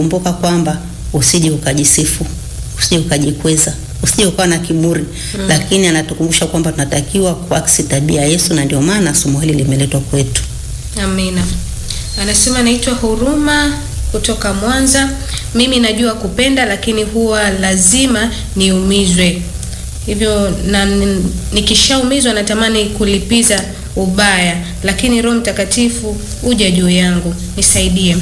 kumbuka kwamba usije ukajisifu, usije ukajikweza, usije ukawa na kiburi mm. Lakini anatukumbusha kwamba tunatakiwa kuaksi tabia ya Yesu, na ndio maana somo hili limeletwa kwetu. Amina. Anasema naitwa Huruma kutoka Mwanza. Mimi najua kupenda, lakini huwa lazima niumizwe hivyo, na nikishaumizwa natamani kulipiza ubaya, lakini Roho Mtakatifu uja juu yangu, nisaidie.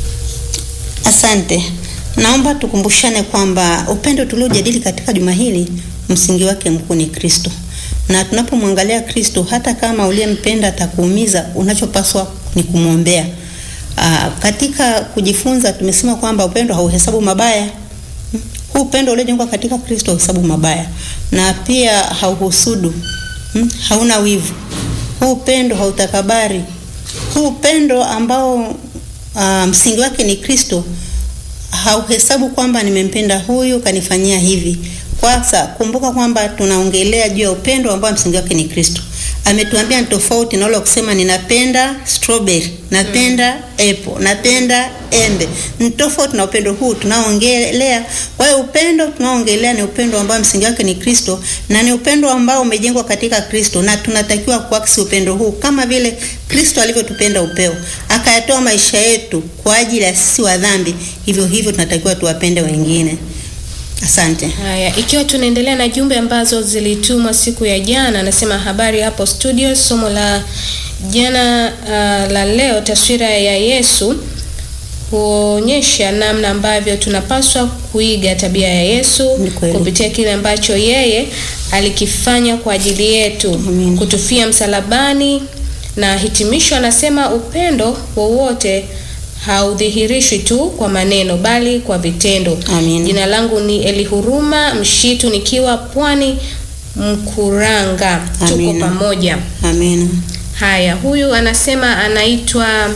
Asante. Naomba tukumbushane kwamba upendo tuliojadili katika juma hili msingi wake mkuu ni Kristo, na tunapomwangalia Kristo, hata kama uliyempenda atakuumiza, unachopaswa ni kumwombea. Aa, katika kujifunza tumesema kwamba upendo hauhesabu mabaya. Huu upendo uliojengwa katika Kristo hauhesabu mabaya, na pia hauhusudu, hauna wivu. Huu upendo hautakabari. Huu upendo ambao aa, msingi wake ni Kristo hauhesabu kwamba nimempenda huyu kanifanyia hivi. Kwanza kumbuka kwamba tunaongelea juu ya upendo ambao msingi wake ni Kristo. Ametuambia ni tofauti na ule kusema ninapenda strawberry, napenda mm. apple, napenda embe. Ni tofauti na upendo huu tunaoongelea. Kwa hiyo upendo tunaoongelea ni upendo ambao msingi wake ni Kristo na ni upendo ambao umejengwa katika Kristo, na tunatakiwa kuaksi upendo huu kama vile Kristo alivyotupenda upeo, akayatoa maisha yetu kwa ajili ya sisi wa dhambi. Hivyo hivyo tunatakiwa tuwapende wengine. Asante. Haya, ikiwa tunaendelea na jumbe ambazo zilitumwa siku ya jana, anasema habari hapo studio. Somo la jana uh, la leo, taswira ya Yesu, huonyesha namna ambavyo tunapaswa kuiga tabia ya Yesu kupitia kile ambacho yeye alikifanya kwa ajili yetu, Amen. kutufia msalabani, na hitimisho anasema upendo wowote haudhihirishwi tu kwa maneno bali kwa vitendo. Amin. Jina langu ni Elihuruma Mshitu nikiwa Pwani Mkuranga. Tuko Amina. pamoja. Amina. Haya, huyu anasema anaitwa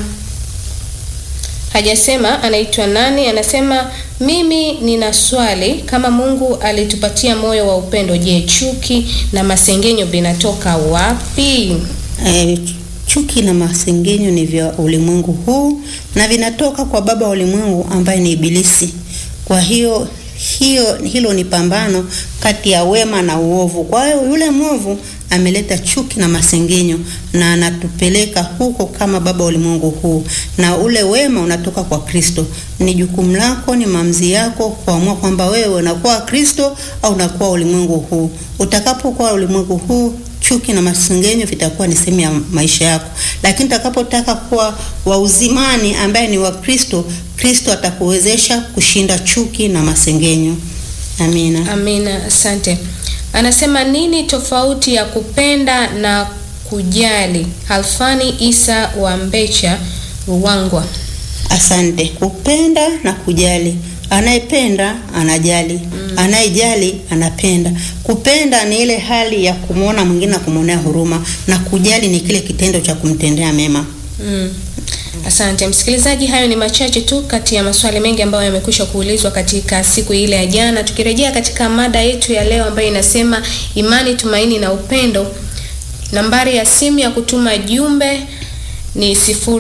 hajasema anaitwa nani. Anasema mimi nina swali, kama Mungu alitupatia moyo wa upendo, je, chuki na masengenyo vinatoka wapi? E, chuki na masengenyo ni vya ulimwengu huu na vinatoka kwa baba wa ulimwengu ambaye ni Ibilisi. Kwa hiyo hiyo hilo ni pambano kati ya wema na uovu. Kwa hiyo yule mwovu ameleta chuki na masengenyo na anatupeleka huko kama baba wa ulimwengu huu, na ule wema unatoka kwa Kristo. Ni jukumu lako, ni maamuzi yako kuamua kwamba wewe unakuwa Kristo au unakuwa ulimwengu huu. Utakapokuwa ulimwengu huu chuki na masengenyo vitakuwa ni sehemu ya maisha yako, lakini utakapotaka kuwa wa uzimani ambaye ni wa Kristo, Kristo atakuwezesha kushinda chuki na masengenyo. Amina. Amina, asante. Anasema nini tofauti ya kupenda na kujali? Halfani Isa wa Mbecha Ruangwa. Asante. Kupenda na kujali. Anayependa anajali, anayejali anapenda. Kupenda ni ile hali ya kumwona mwingine na kumwonea huruma, na kujali ni kile kitendo cha kumtendea mema. Mm. Asante msikilizaji, hayo ni machache tu kati ya maswali mengi ambayo yamekwisha kuulizwa katika siku ile ya jana. Tukirejea katika mada yetu ya leo ambayo inasema imani, tumaini na upendo, nambari ya simu ya kutuma jumbe ni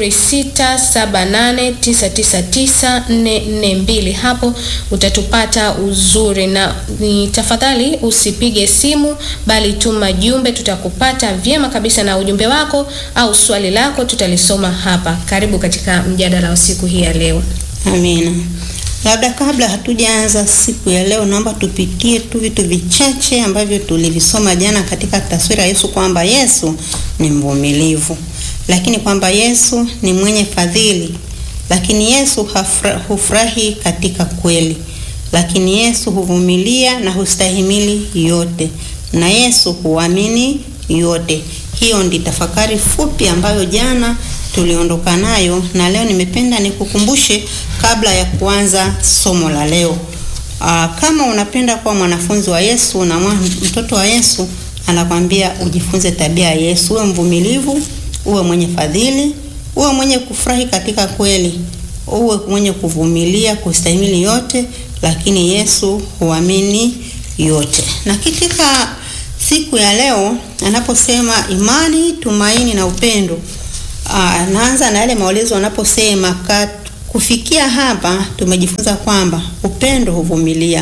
0678999442. Hapo utatupata uzuri, na ni tafadhali usipige simu, bali tuma jumbe, tutakupata vyema kabisa, na ujumbe wako au swali lako tutalisoma hapa. Karibu katika mjadala wa siku hii ya leo. Amina. Labda kabla hatujaanza siku ya leo, naomba tupitie tu vitu vichache ambavyo tulivisoma jana katika taswira ya Yesu, kwamba Yesu ni mvumilivu, lakini kwamba Yesu ni mwenye fadhili, lakini Yesu hafra, hufurahi katika kweli, lakini Yesu huvumilia na hustahimili yote, na Yesu huamini yote. Hiyo ndi tafakari fupi ambayo jana tuliondoka nayo, na leo nimependa nikukumbushe kabla ya kuanza somo la leo. Aa, kama unapenda kuwa mwanafunzi wa Yesu na mwa- mtoto wa Yesu, anakwambia ujifunze tabia ya Yesu, uwe mvumilivu, uwe mwenye fadhili, uwe mwenye kufurahi katika kweli, uwe mwenye kuvumilia, kustahimili yote, lakini Yesu huamini yote. Na katika siku ya leo anaposema imani, tumaini na upendo, aa, naanza na yale maelezo anaposema kat- kufikia hapa tumejifunza kwamba upendo huvumilia,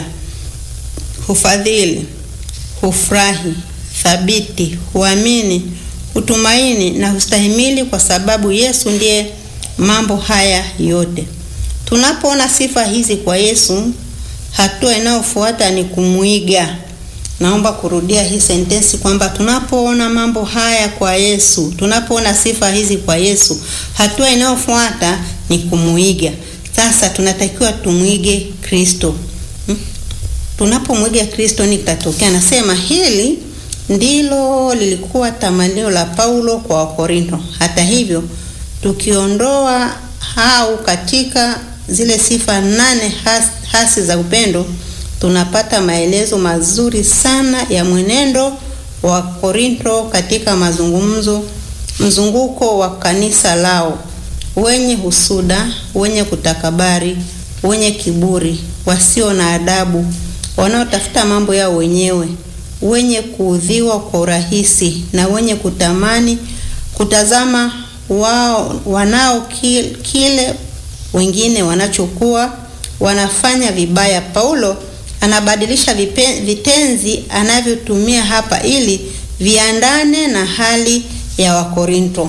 hufadhili, hufurahi, thabiti, huamini, hutumaini na hustahimili, kwa sababu Yesu ndiye mambo haya yote. Tunapoona sifa hizi kwa Yesu, hatua inayofuata ni kumwiga. Naomba kurudia hii sentensi kwamba tunapoona mambo haya kwa Yesu, tunapoona sifa hizi kwa Yesu, hatua inayofuata ni kumuiga. Sasa tunatakiwa tumwige Kristo. Hmm? Tunapomwiga Kristo nini kitatokea? Nasema hili ndilo lilikuwa tamanio la Paulo kwa Wakorinto. Hata hivyo, tukiondoa au katika zile sifa nane has, hasi za upendo tunapata maelezo mazuri sana ya mwenendo wa Korinto katika mazungumzo mzunguko wa kanisa lao, wenye husuda, wenye kutakabari, wenye kiburi, wasio na adabu, wanaotafuta mambo yao wenyewe, wenye kuudhiwa kwa urahisi na wenye kutamani kutazama wao wanao kile wengine wanachokuwa wanafanya vibaya. Paulo anabadilisha vipe, vitenzi anavyotumia hapa ili viandane na hali ya Wakorinto.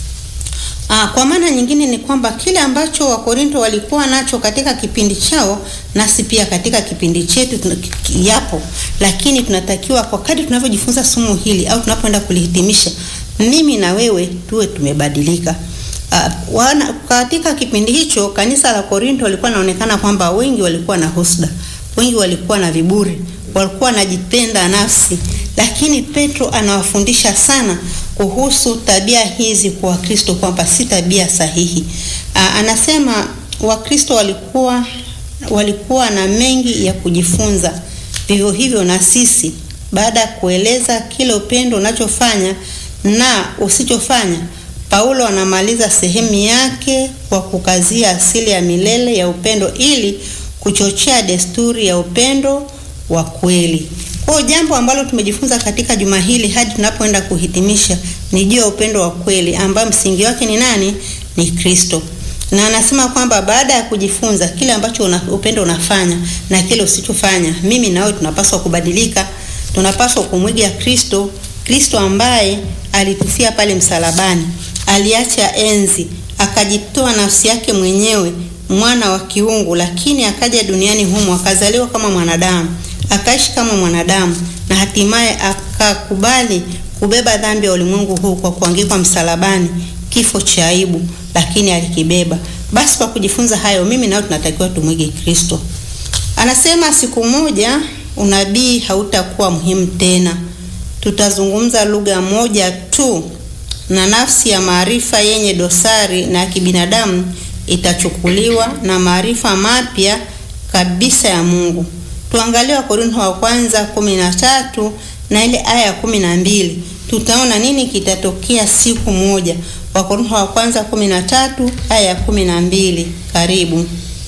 Aa, kwa maana nyingine ni kwamba kile ambacho Wakorinto walikuwa nacho katika kipindi chao nasi pia katika kipindi chetu yapo, lakini tunatakiwa kwa kadri tunavyojifunza somo hili au tunapoenda kulihitimisha, mimi na wewe tuwe tumebadilika. Uh, wana, katika kipindi hicho kanisa la Korinto walikuwa naonekana kwamba wengi walikuwa na husda, wengi walikuwa na viburi, walikuwa wanajipenda nafsi, lakini Petro anawafundisha sana kuhusu tabia hizi kwa Wakristo kwamba si tabia sahihi. Uh, anasema Wakristo walikuwa walikuwa na mengi ya kujifunza, vivyo hivyo na sisi, baada ya kueleza kile upendo unachofanya na usichofanya Paulo anamaliza sehemu yake kwa kukazia asili ya milele ya upendo ili kuchochea desturi ya upendo wa kweli. Kwa jambo ambalo tumejifunza katika juma hili hadi tunapoenda kuhitimisha ni juu ya upendo wa kweli ambao msingi wake ni nani? Ni Kristo. Na anasema kwamba baada ya kujifunza kile ambacho una, upendo unafanya na kile usichofanya, mimi na wewe tunapaswa kubadilika. Tunapaswa kumwiga Kristo, Kristo ambaye alitufia pale msalabani aliacha enzi akajitoa nafsi yake mwenyewe, mwana wa kiungu, lakini akaja duniani humo akazaliwa kama mwanadamu, akaishi kama mwanadamu, na hatimaye akakubali kubeba dhambi ya ulimwengu huu kwa kuangikwa msalabani, kifo cha aibu, lakini alikibeba. Basi kwa kujifunza hayo, mimi nao tunatakiwa tumwige Kristo. Anasema siku moja unabii hautakuwa muhimu tena, tutazungumza lugha moja tu na nafsi ya maarifa yenye dosari na ya kibinadamu itachukuliwa na maarifa mapya kabisa ya Mungu. Tuangalie Wakorintho wa kwanza kumi na tatu na ile aya ya kumi na mbili tutaona nini kitatokea siku moja. Wakorintho wa kwanza kumi na tatu aya ya kumi na mbili Karibu.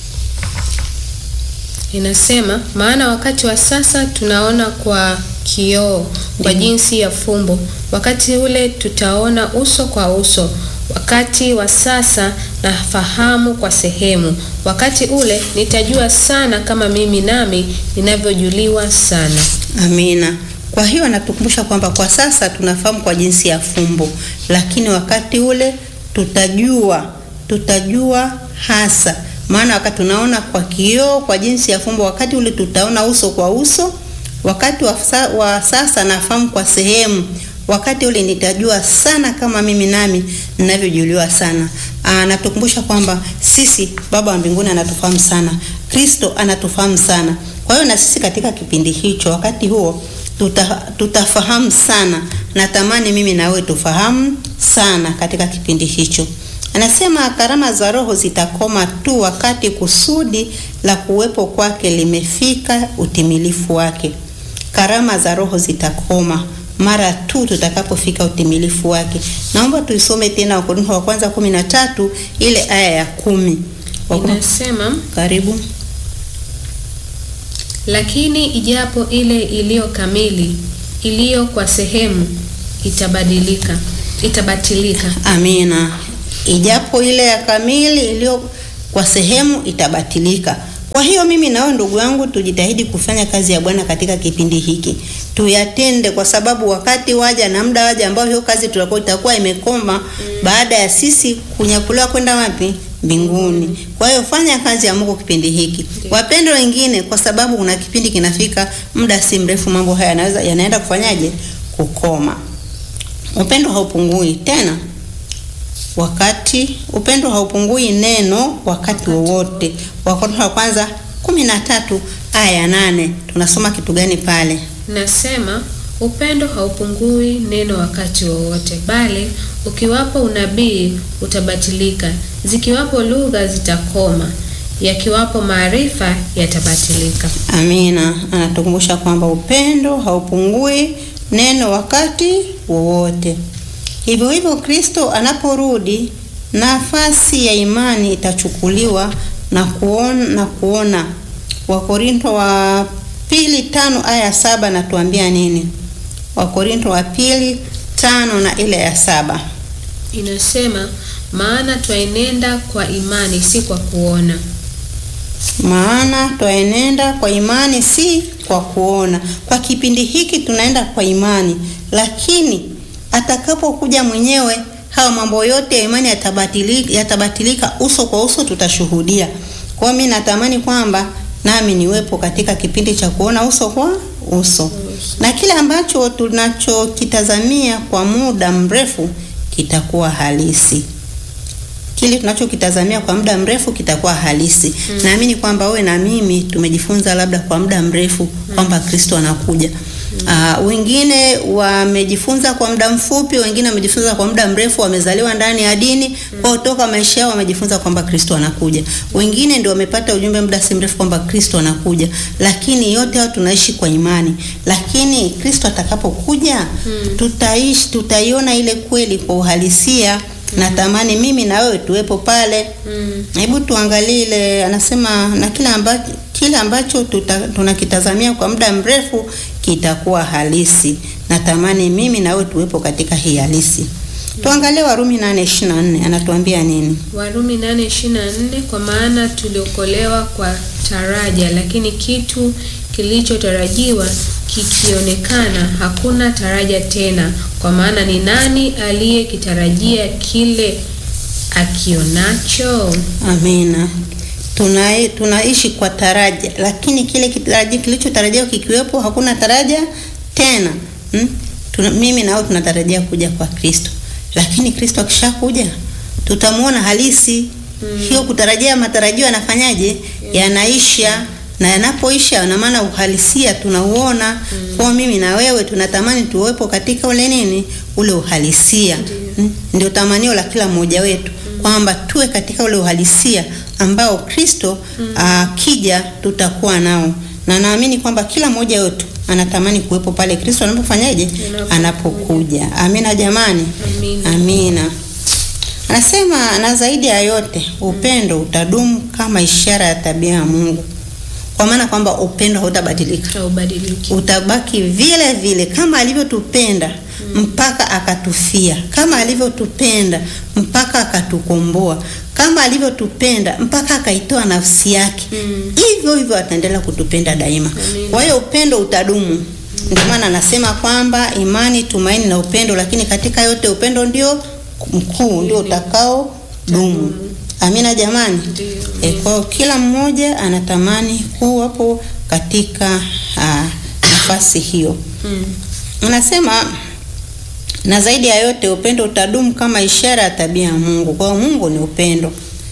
Inasema, maana wakati wa sasa tunaona kwa kioo kwa jinsi ya fumbo, wakati ule tutaona uso kwa uso. Wakati wa sasa nafahamu kwa sehemu, wakati ule nitajua sana, kama mimi nami ninavyojuliwa sana. Amina. Kwa hiyo anatukumbusha kwamba kwa sasa tunafahamu kwa jinsi ya fumbo, lakini wakati ule tutajua, tutajua hasa. Maana wakati tunaona kwa kioo kwa jinsi ya fumbo, wakati ule tutaona uso kwa uso. Wakati wa, sa, wa sasa nafahamu kwa sehemu, wakati ule nitajua sana kama mimi nami ninavyojuliwa sana. Anatukumbusha kwamba sisi Baba wa mbinguni anatufahamu sana, Kristo anatufahamu sana. Kwa hiyo na sisi katika kipindi hicho, wakati huo tuta, tutafahamu sana. Natamani mimi na wewe tufahamu sana katika kipindi hicho. Anasema karama za Roho zitakoma tu wakati kusudi la kuwepo kwake limefika utimilifu wake. Karama za Roho zitakoma mara tu tutakapofika utimilifu wake. Naomba tuisome tena Wakorintho wa kwanza kumi na tatu ile aya ya kumi. Inasema, Karibu. lakini ijapo ile iliyo kamili iliyo kwa sehemu itabadilika itabatilika. Amina. Ijapo ile ya kamili iliyo kwa sehemu itabatilika. Kwa hiyo mimi nawe ndugu yangu, tujitahidi kufanya kazi ya Bwana katika kipindi hiki, tuyatende, kwa sababu wakati waja na muda waja ambao hiyo kazi tutakuwa itakuwa imekoma baada ya sisi kunyakuliwa kwenda wapi? Mbinguni. Kwa hiyo fanya kazi ya Mungu kipindi hiki. Wapendo wengine, kwa sababu kuna kipindi kinafika, muda si mrefu, mambo haya yanaweza yanaenda kufanyaje? Kukoma. Upendo haupungui tena wakati upendo haupungui neno wakati wowote. Wakorintho wa kwanza kumi na tatu aya ya nane tunasoma kitu gani pale? Nasema upendo haupungui neno wakati wowote, bali ukiwapo unabii utabatilika, zikiwapo lugha zitakoma, yakiwapo maarifa yatabatilika. Amina. Anatukumbusha kwamba upendo haupungui neno wakati wowote. Hivyo hivyo, Kristo anaporudi, nafasi ya imani itachukuliwa na kuona, na kuona. Wakorintho wa pili tano aya ya saba natuambia nini? Wakorintho wa pili tano na ile ya saba Inasema, maana twaenenda kwa imani, si kwa kuona. maana twaenenda kwa imani si kwa kuona. Kwa kipindi hiki tunaenda kwa imani, lakini atakapokuja mwenyewe hayo mambo yote ya imani yatabatilika, yatabatilika uso kwa uso, tutashuhudia. Kwa hiyo mimi natamani kwamba nami niwepo katika kipindi cha kuona uso kwa uso, na kile ambacho tunachokitazamia kwa muda mrefu kitakuwa halisi kile tunachokitazamia kwa muda mrefu kitakuwa halisi. Naamini kwamba wewe na mimi tumejifunza labda kwa muda mrefu kwamba Kristo anakuja. Ah, wengine wamejifunza kwa muda mfupi, wengine wamejifunza kwa muda mrefu, wamezaliwa ndani ya dini kwa toka maisha yao wamejifunza kwamba Kristo anakuja. Wengine ndio wamepata ujumbe muda si mrefu kwamba Kristo anakuja, lakini yote hao tunaishi kwa imani. Lakini Kristo atakapokuja tutaishi, tutaiona ile kweli kwa uhalisia. Natamani mimi na wewe tuwepo pale. Mm. Hebu tuangalie ile anasema, na kile ambacho kile ambacho tuta, tunakitazamia kwa muda mrefu kitakuwa halisi. Natamani mimi na wewe tuwepo katika hii halisi. Tuangalie Warumi 8:24 anatuambia nini? Warumi 8:24 kwa maana tuliokolewa kwa taraja, lakini kitu kilichotarajiwa kikionekana, hakuna taraja tena. Kwa maana ni nani aliyekitarajia kile akionacho? Amina. Tuna, tunaishi kwa taraja, lakini kile kitaraji kilichotarajiwa kikiwepo, hakuna taraja tena. Hmm? Tuna, mimi nao tunatarajia kuja kwa Kristo, lakini Kristo akishakuja tutamuona halisi. Hiyo kutarajia matarajio yanafanyaje? Yanaisha, na yanapoisha, na maana uhalisia tunauona. Kwa mimi na wewe tunatamani tuwepo katika ule nini, ule uhalisia. Hmm? Ndio tamanio la kila mmoja wetu kwamba tuwe katika ule uhalisia ambao Kristo akija tutakuwa nao, na naamini kwamba kila mmoja wetu anatamani kuwepo pale Kristo anapofanyaje, anapokuja. Amina jamani, Amina. amina. Anasema na zaidi ya yote upendo utadumu kama ishara ya tabia ya Mungu, kwa maana kwamba upendo hautabadilika Haubadiliki. utabaki vile vile kama alivyotupenda mpaka akatufia, kama alivyotupenda mpaka akatukomboa, kama alivyotupenda mpaka akaitoa nafsi yake, hivyo hivyo ataendelea kutupenda daima. Amina. Kwa hiyo upendo utadumu. Ndio maana anasema kwamba imani, tumaini na upendo, lakini katika yote upendo ndio mkuu, ndio utakao dumu. Amina jamani. Ndio. E, kwa hiyo kila mmoja anatamani kuwapo katika ah, nafasi hiyo. Mm. Unasema na zaidi ya yote upendo utadumu kama ishara ya tabia ya Mungu. Kwa hiyo Mungu ni upendo.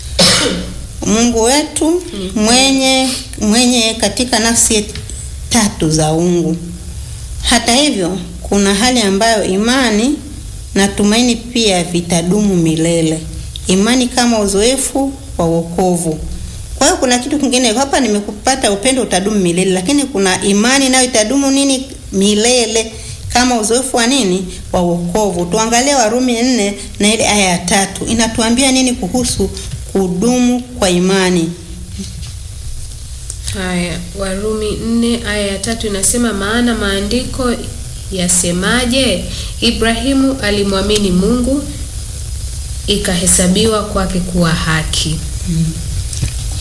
Mungu wetu mwenye mwenye katika nafsi tatu za uungu. Hata hivyo, kuna hali ambayo imani na tumaini pia vitadumu milele. Imani kama uzoefu wa wokovu. Kwa hiyo kuna kitu kingine hapa, nimekupata upendo utadumu milele, lakini kuna imani nayo itadumu nini milele, kama uzoefu wa nini wa wokovu. Tuangalie Warumi nne na ile aya ya tatu inatuambia nini kuhusu kudumu kwa imani. Haya, Warumi nne aya ya tatu inasema, maana maandiko yasemaje? Ibrahimu alimwamini Mungu, ikahesabiwa kwake kuwa haki.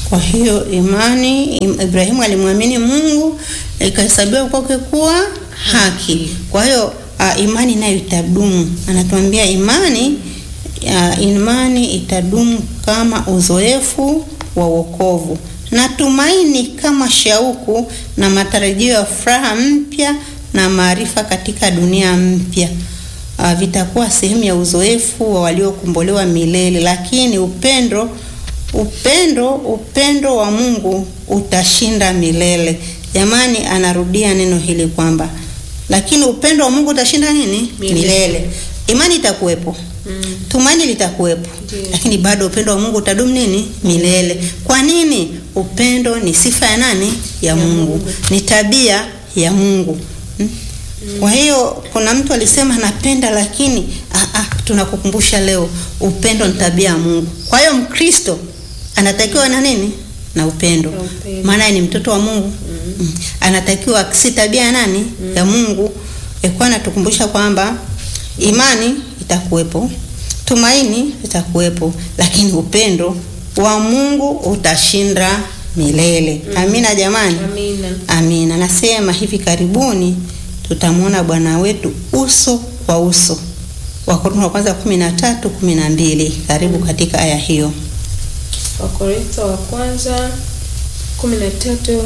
Kwa hiyo imani, im- Ibrahimu alimwamini Mungu ikahesabiwa kwake kuwa haki. Kwa hiyo uh, imani nayo itadumu. Anatuambia imani uh, imani itadumu kama uzoefu wa wokovu na tumaini kama shauku na matarajio ya furaha mpya na maarifa katika dunia mpya. Uh, vitakuwa sehemu ya uzoefu wa waliokombolewa milele, lakini upendo upendo upendo wa Mungu utashinda milele. Jamani, anarudia neno hili kwamba lakini upendo wa Mungu utashinda nini? Milele. Milele. Imani itakuwepo, Mm. tumaini litakuwepo, Ndiyo. lakini bado upendo wa Mungu utadumu nini? Milele. Kwa nini? Upendo ni sifa ya nani? Ya Mungu, ni tabia ya Mungu. Hmm? Kwa hiyo kuna mtu alisema napenda, lakini ah, ah, tunakukumbusha leo upendo ni tabia ya Mungu. Kwa hiyo Mkristo anatakiwa na nini? Na upendo, Na upendo. maana yeye ni mtoto wa Mungu mm. Anatakiwa si tabia ya nani? Ya Mungu. Ekuwa anatukumbusha kwamba imani itakuwepo, tumaini itakuwepo, lakini upendo wa Mungu utashinda milele. Amina jamani. Amina. Amina. Nasema hivi karibuni tutamwona Bwana wetu uso kwa uso. Wakorintho wa kwanza kumi na tatu kumi na mbili. Karibu katika aya hiyo. Wakorintho wa kwanza kumi na tatu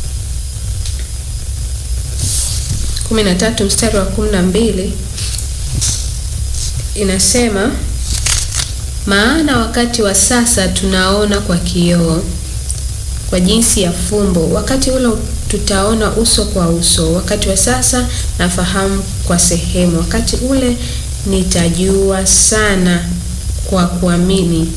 kumi na tatu mstari wa kumi na mbili inasema, maana wakati wa sasa tunaona kwa kioo kwa jinsi ya fumbo, wakati ule tutaona uso kwa uso. Wakati wa sasa nafahamu kwa sehemu, wakati ule nitajua sana kwa kuamini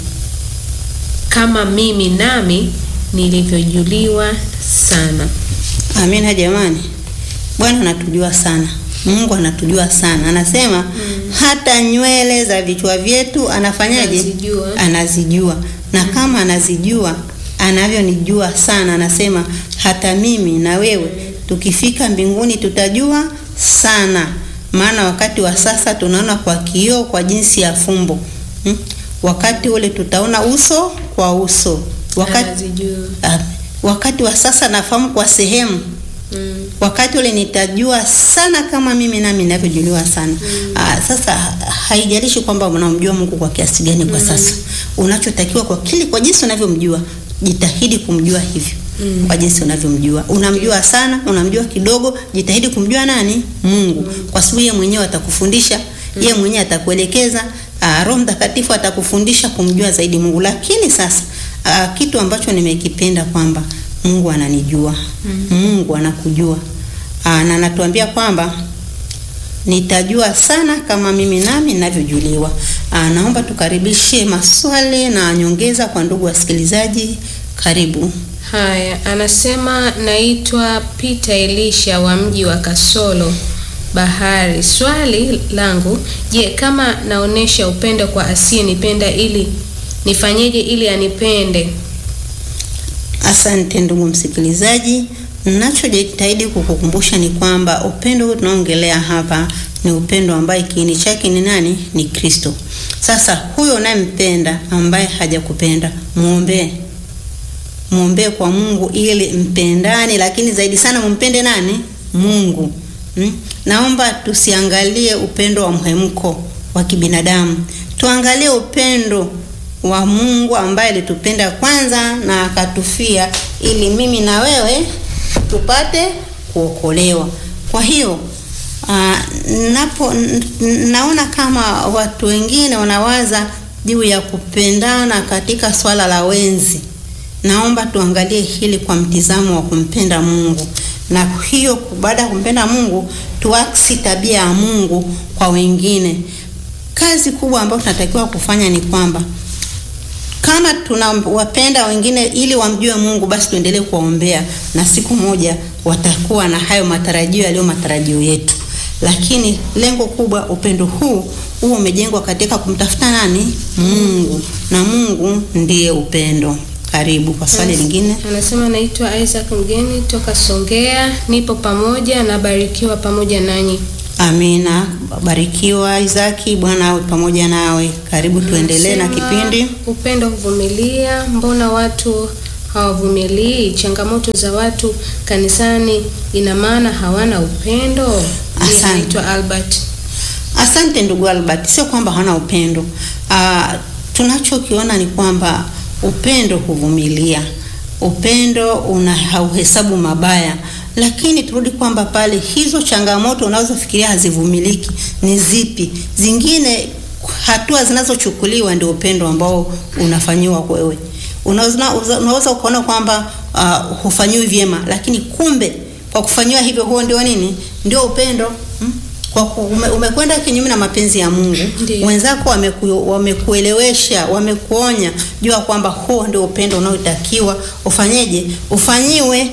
kama mimi nami nilivyojuliwa sana. Amina jamani. Bwana anatujua sana. Mungu anatujua sana. Anasema hata nywele za vichwa vyetu anafanyaje? Anazijua. Anazijua. Na kama anazijua anavyonijua sana, anasema hata mimi na wewe tukifika mbinguni tutajua sana, maana wakati wa sasa tunaona kwa kioo, kwa jinsi ya fumbo hmm? Wakati ule tutaona uso kwa uso. Wakati, Anazijua. ah, wakati wa sasa nafahamu kwa sehemu Mm. wakati ule nitajua sana kama mimi nami ninavyojuliwa sana. Aa, sasa ha- haijalishi kwamba unamjua Mungu kwa kiasi gani kwa sasa. Unachotakiwa kwa kile kwa jinsi unavyomjua, jitahidi kumjua hivyo. Kwa jinsi unavyomjua. Unamjua sana, unamjua kidogo, jitahidi kumjua nani? Mungu. Kwa sababu yeye mwenyewe atakufundisha, yeye mwenyewe atakuelekeza, aa, Roho Mtakatifu atakufundisha kumjua zaidi Mungu. Lakini sasa aa, kitu ambacho nimekipenda kwamba Mungu ananijua. Mungu anakujua. Aa, na anatuambia kwamba nitajua sana kama mimi nami ninavyojuliwa. Aa, naomba tukaribishe maswali na nyongeza kwa ndugu wasikilizaji. Karibu. Haya, anasema naitwa Peter Elisha wa mji wa Kasolo Bahari. Swali langu, je, kama naonesha upendo kwa asiyenipenda ili nifanyeje ili anipende? Asante ndugu msikilizaji, ninachojitahidi kukukumbusha ni kwamba upendo huu tunaongelea hapa ni upendo ambaye kiini chake ni nani? Ni Kristo. Sasa huyo unayempenda ambaye hajakupenda muombee, muombee kwa Mungu ili mpendane, lakini zaidi sana mumpende nani? Mungu. Hmm? Naomba tusiangalie upendo wa mhemko wa kibinadamu, tuangalie upendo wa Mungu ambaye alitupenda kwanza na akatufia ili mimi na wewe tupate kuokolewa. Kwa hiyo uh, napo n- naona kama watu wengine wanawaza juu ya kupendana katika swala la wenzi. Naomba tuangalie hili kwa mtizamo wa kumpenda Mungu, na hiyo baada ya kumpenda Mungu tuaksi tabia ya Mungu kwa wengine. Kazi kubwa ambayo tunatakiwa kufanya ni kwamba kama tunawapenda wengine ili wamjue Mungu, basi tuendelee kuwaombea, na siku moja watakuwa na hayo matarajio yaliyo matarajio yetu. Lakini lengo kubwa, upendo huu huo umejengwa katika kumtafuta nani? Mungu, na Mungu ndiye upendo. Karibu kwa swali lingine. Anasema naitwa Isaac Mgeni toka Songea, nipo pamoja na barikiwa pamoja nanyi. Amina, barikiwa Isaki, Bwana awe pamoja nawe. Karibu tuendelee na Anasema, kipindi. Upendo huvumilia, mbona watu hawavumilii changamoto za watu kanisani, ina maana hawana upendo? Ndiye Asante. anaitwa Albert. Asante ndugu Albert, sio kwamba hana upendo. Ah, tunachokiona ni kwamba upendo huvumilia, upendo una hauhesabu mabaya, lakini turudi kwamba pale hizo changamoto unazofikiria hazivumiliki ni zipi? Zingine hatua zinazochukuliwa ndio upendo ambao unafanyiwa wewe. Unaweza unaweza ukaona kwamba uh, hufanyiwi vyema, lakini kumbe kwa kufanyiwa hivyo, huo ndio nini? Ndio upendo hmm? Kwa ku- ume, umekwenda kinyume na mapenzi ya Mungu. Ndiyo. Wenzako wameku, wamekuelewesha, wamekuonya, jua kwamba huo ndio upendo unaotakiwa ufanyeje, ufanyiwe.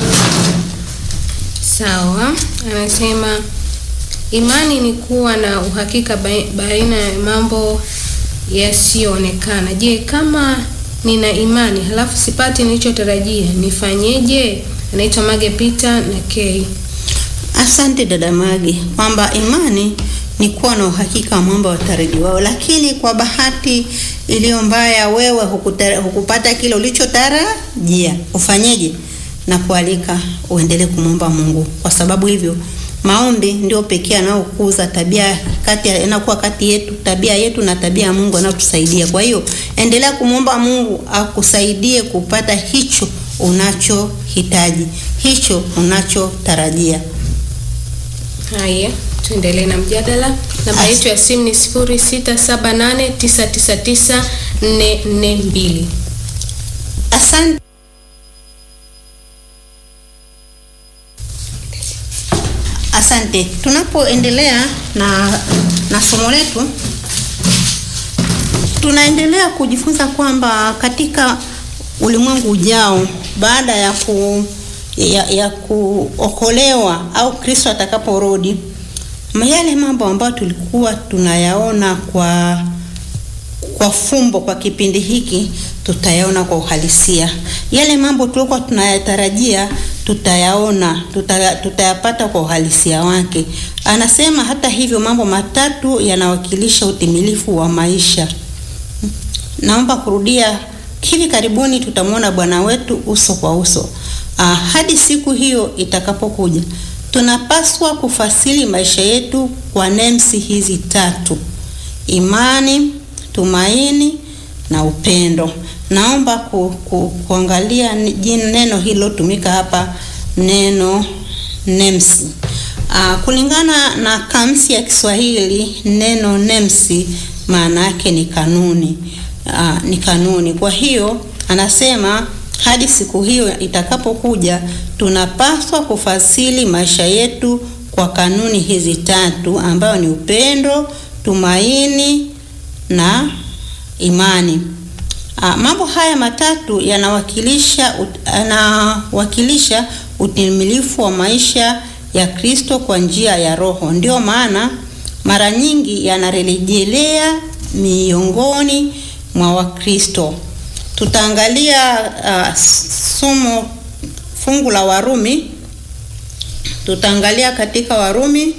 Sawa, anasema imani ni kuwa na uhakika bai- baina ya mambo yasiyoonekana. Je, kama nina imani halafu sipati nilichotarajia nifanyeje? Anaitwa Mage Peter na K. Asante dada Magi, kwamba imani ni kuwa na uhakika wa mambo yatarajiwao, lakini kwa bahati iliyo mbaya, wewe hukutara, hukupata kile ulichotarajia, ufanyeje? Na kualika uendelee kumwomba Mungu. Kwa sababu hivyo maombi ndio pekee anayokuza tabia kati ya- yanakuwa kati yetu, tabia yetu na tabia ya Mungu anayotusaidia. Kwa hiyo endelea kumwomba Mungu akusaidie kupata hicho unachohitaji, hicho unachotarajia. Haya, tuendelee na mjadala. Namba As- yetu ya simu ni 0678999442. Asante. Asante. Tunapoendelea na na somo letu, tunaendelea kujifunza kwamba katika ulimwengu ujao baada ya ku ya, ya kuokolewa au Kristo atakaporudi, yale mambo ambayo tulikuwa tunayaona kwa kwa fumbo kwa kipindi hiki tutayaona kwa uhalisia. Yale mambo tuliokuwa tunayatarajia tutayaona, tuta, tutayapata kwa uhalisia wake. Anasema hata hivyo, mambo matatu yanawakilisha utimilifu wa maisha. Naomba kurudia, hivi karibuni tutamwona Bwana wetu uso kwa uso. Ah, hadi siku hiyo itakapokuja, tunapaswa kufasili maisha yetu kwa nemsi hizi tatu: imani, tumaini na upendo. Naomba ku, ku, kuangalia ni- jina neno hilo tumika hapa, neno nemsi. Ah, kulingana na kamsi ya Kiswahili neno nemsi maana yake ni kanuni. Aa, ni kanuni. Kwa hiyo anasema hadi siku hiyo itakapokuja, tunapaswa kufasili maisha yetu kwa kanuni hizi tatu, ambayo ni upendo, tumaini na imani. Aa, mambo haya matatu yanawakilisha ut- yanawakilisha utimilifu wa maisha ya Kristo kwa njia ya Roho. Ndio maana mara nyingi yanarejelea miongoni mwa Wakristo. Tutaangalia uh, somo fungu la Warumi, tutaangalia katika Warumi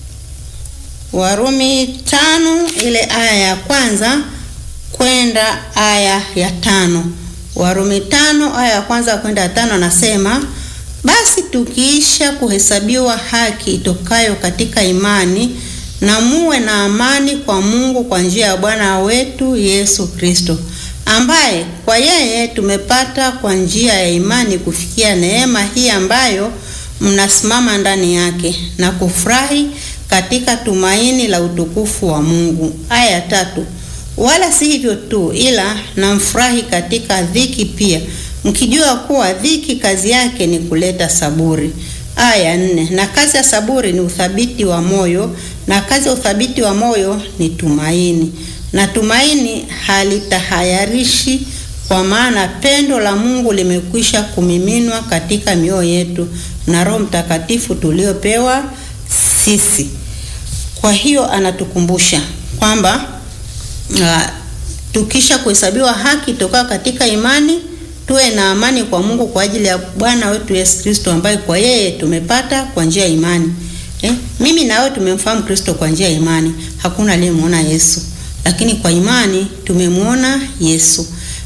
Warumi tano ile aya ya kwanza kwenda aya ya tano. Warumi tano aya ya kwanza kwenda ya tano anasema, basi tukiisha kuhesabiwa haki itokayo katika imani, na muwe na amani kwa Mungu kwa njia ya Bwana wetu Yesu Kristo, ambaye kwa yeye tumepata kwa njia ya imani kufikia neema hii ambayo mnasimama ndani yake na kufurahi katika tumaini la utukufu wa Mungu. Aya ya tatu, wala si hivyo tu, ila namfurahi katika dhiki pia, mkijua kuwa dhiki kazi yake ni kuleta saburi. Aya ya nne, na kazi ya saburi ni uthabiti wa moyo, na kazi ya uthabiti wa moyo ni tumaini, na tumaini halitahayarishi, kwa maana pendo la Mungu limekwisha kumiminwa katika mioyo yetu na Roho Mtakatifu tuliopewa sisi. Kwa hiyo anatukumbusha kwamba uh, tukisha kuhesabiwa haki toka katika imani, tuwe na amani kwa Mungu kwa ajili ya Bwana wetu Yesu Kristo, ambaye kwa yeye tumepata kwa njia ya imani. Eh, mimi na wewe tumemfahamu Kristo kwa njia ya imani. Hakuna aliyemwona Yesu, lakini kwa imani tumemwona Yesu.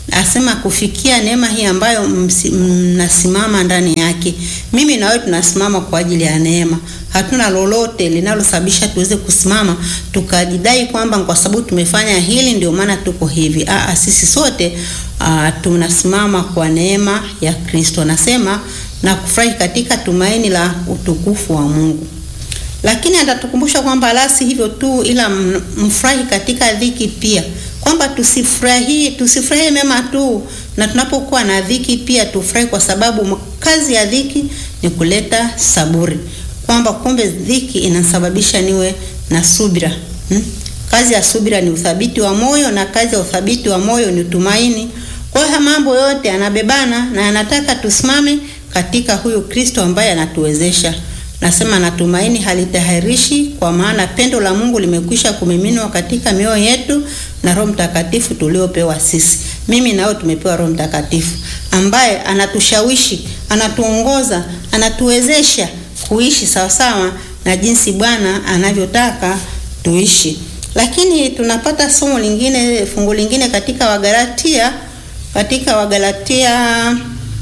asema kufikia neema hii ambayo msi- mnasimama ndani yake. Mimi na wewe tunasimama kwa ajili ya neema. Hatuna lolote linalosababisha tuweze kusimama tukajidai kwamba kwa sababu tumefanya hili ndio maana tuko hivi. Aa, sisi sote aa, tunasimama kwa neema ya Kristo. Anasema na kufurahi katika tumaini la utukufu wa Mungu lakini atatukumbusha kwamba la si hivyo tu, ila m- mfurahi katika dhiki pia, kwamba tusifurahi tusifurahie mema tu, na tunapokuwa na dhiki pia tufurahi, kwa sababu m- kazi ya dhiki ni kuleta saburi, kwamba kumbe dhiki inasababisha niwe na subira hmm? Kazi ya subira ni uthabiti wa moyo, na kazi ya uthabiti wa moyo ni tumaini. Kwa hiyo mambo yote yanabebana na yanataka tusimame katika huyu Kristo ambaye anatuwezesha. Nasema natumaini halitahirishi, kwa maana pendo la Mungu limekwisha kumiminwa katika mioyo yetu na Roho Mtakatifu tuliopewa sisi. Mimi na wewe tumepewa Roho Mtakatifu ambaye anatushawishi, anatuongoza, anatuwezesha kuishi sawasawa na jinsi Bwana anavyotaka tuishi. Lakini tunapata somo lingine, fungu lingine katika Wagalatia, katika Wagalatia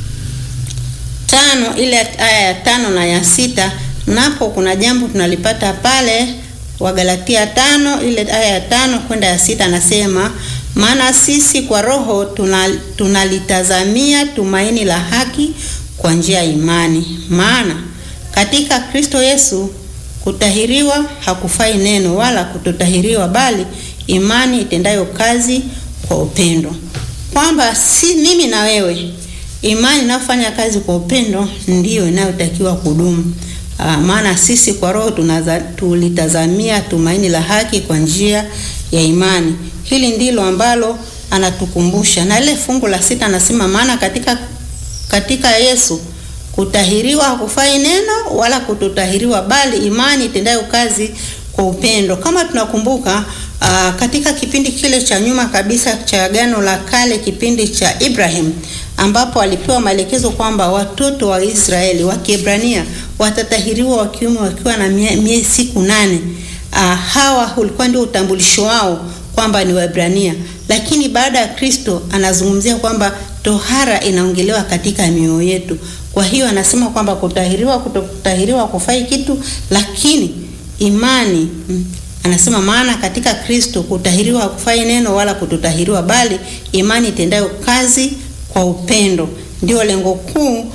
tano ile aya ya tano na ya sita napo kuna jambo tunalipata pale Wagalatia tano ile aya ya tano kwenda ya sita anasema maana sisi kwa roho tuna, tunalitazamia tumaini la haki kwa njia ya imani maana katika Kristo Yesu kutahiriwa hakufai neno wala kutotahiriwa bali imani itendayo kazi kwa upendo kwamba si mimi na wewe imani inayofanya kazi kwa upendo ndiyo inayotakiwa kudumu. Ah, maana sisi kwa roho tunaza, tulitazamia tumaini la haki kwa njia ya imani. Hili ndilo ambalo anatukumbusha, na ile fungu la sita anasema, maana katika katika Yesu kutahiriwa hakufai neno wala kutotahiriwa, bali imani itendayo kazi kwa upendo. Kama tunakumbuka aa, katika kipindi kile cha nyuma kabisa cha Agano la Kale, kipindi cha Ibrahim, ambapo alipewa maelekezo kwamba watoto wa Israeli wa Kiebrania watatahiriwa wa kiume wakiwa na mie, mie siku nane. Aa, hawa ulikuwa ndio utambulisho wao kwamba ni Waebrania, lakini baada ya Kristo anazungumzia kwamba tohara inaongelewa katika mioyo yetu. Kwa hiyo anasema kwamba kutahiriwa, kutotahiriwa kufai kitu, lakini imani mm, anasema maana katika Kristo kutahiriwa hakufai neno wala kutotahiriwa, bali imani itendayo kazi kwa upendo. Ndio lengo kuu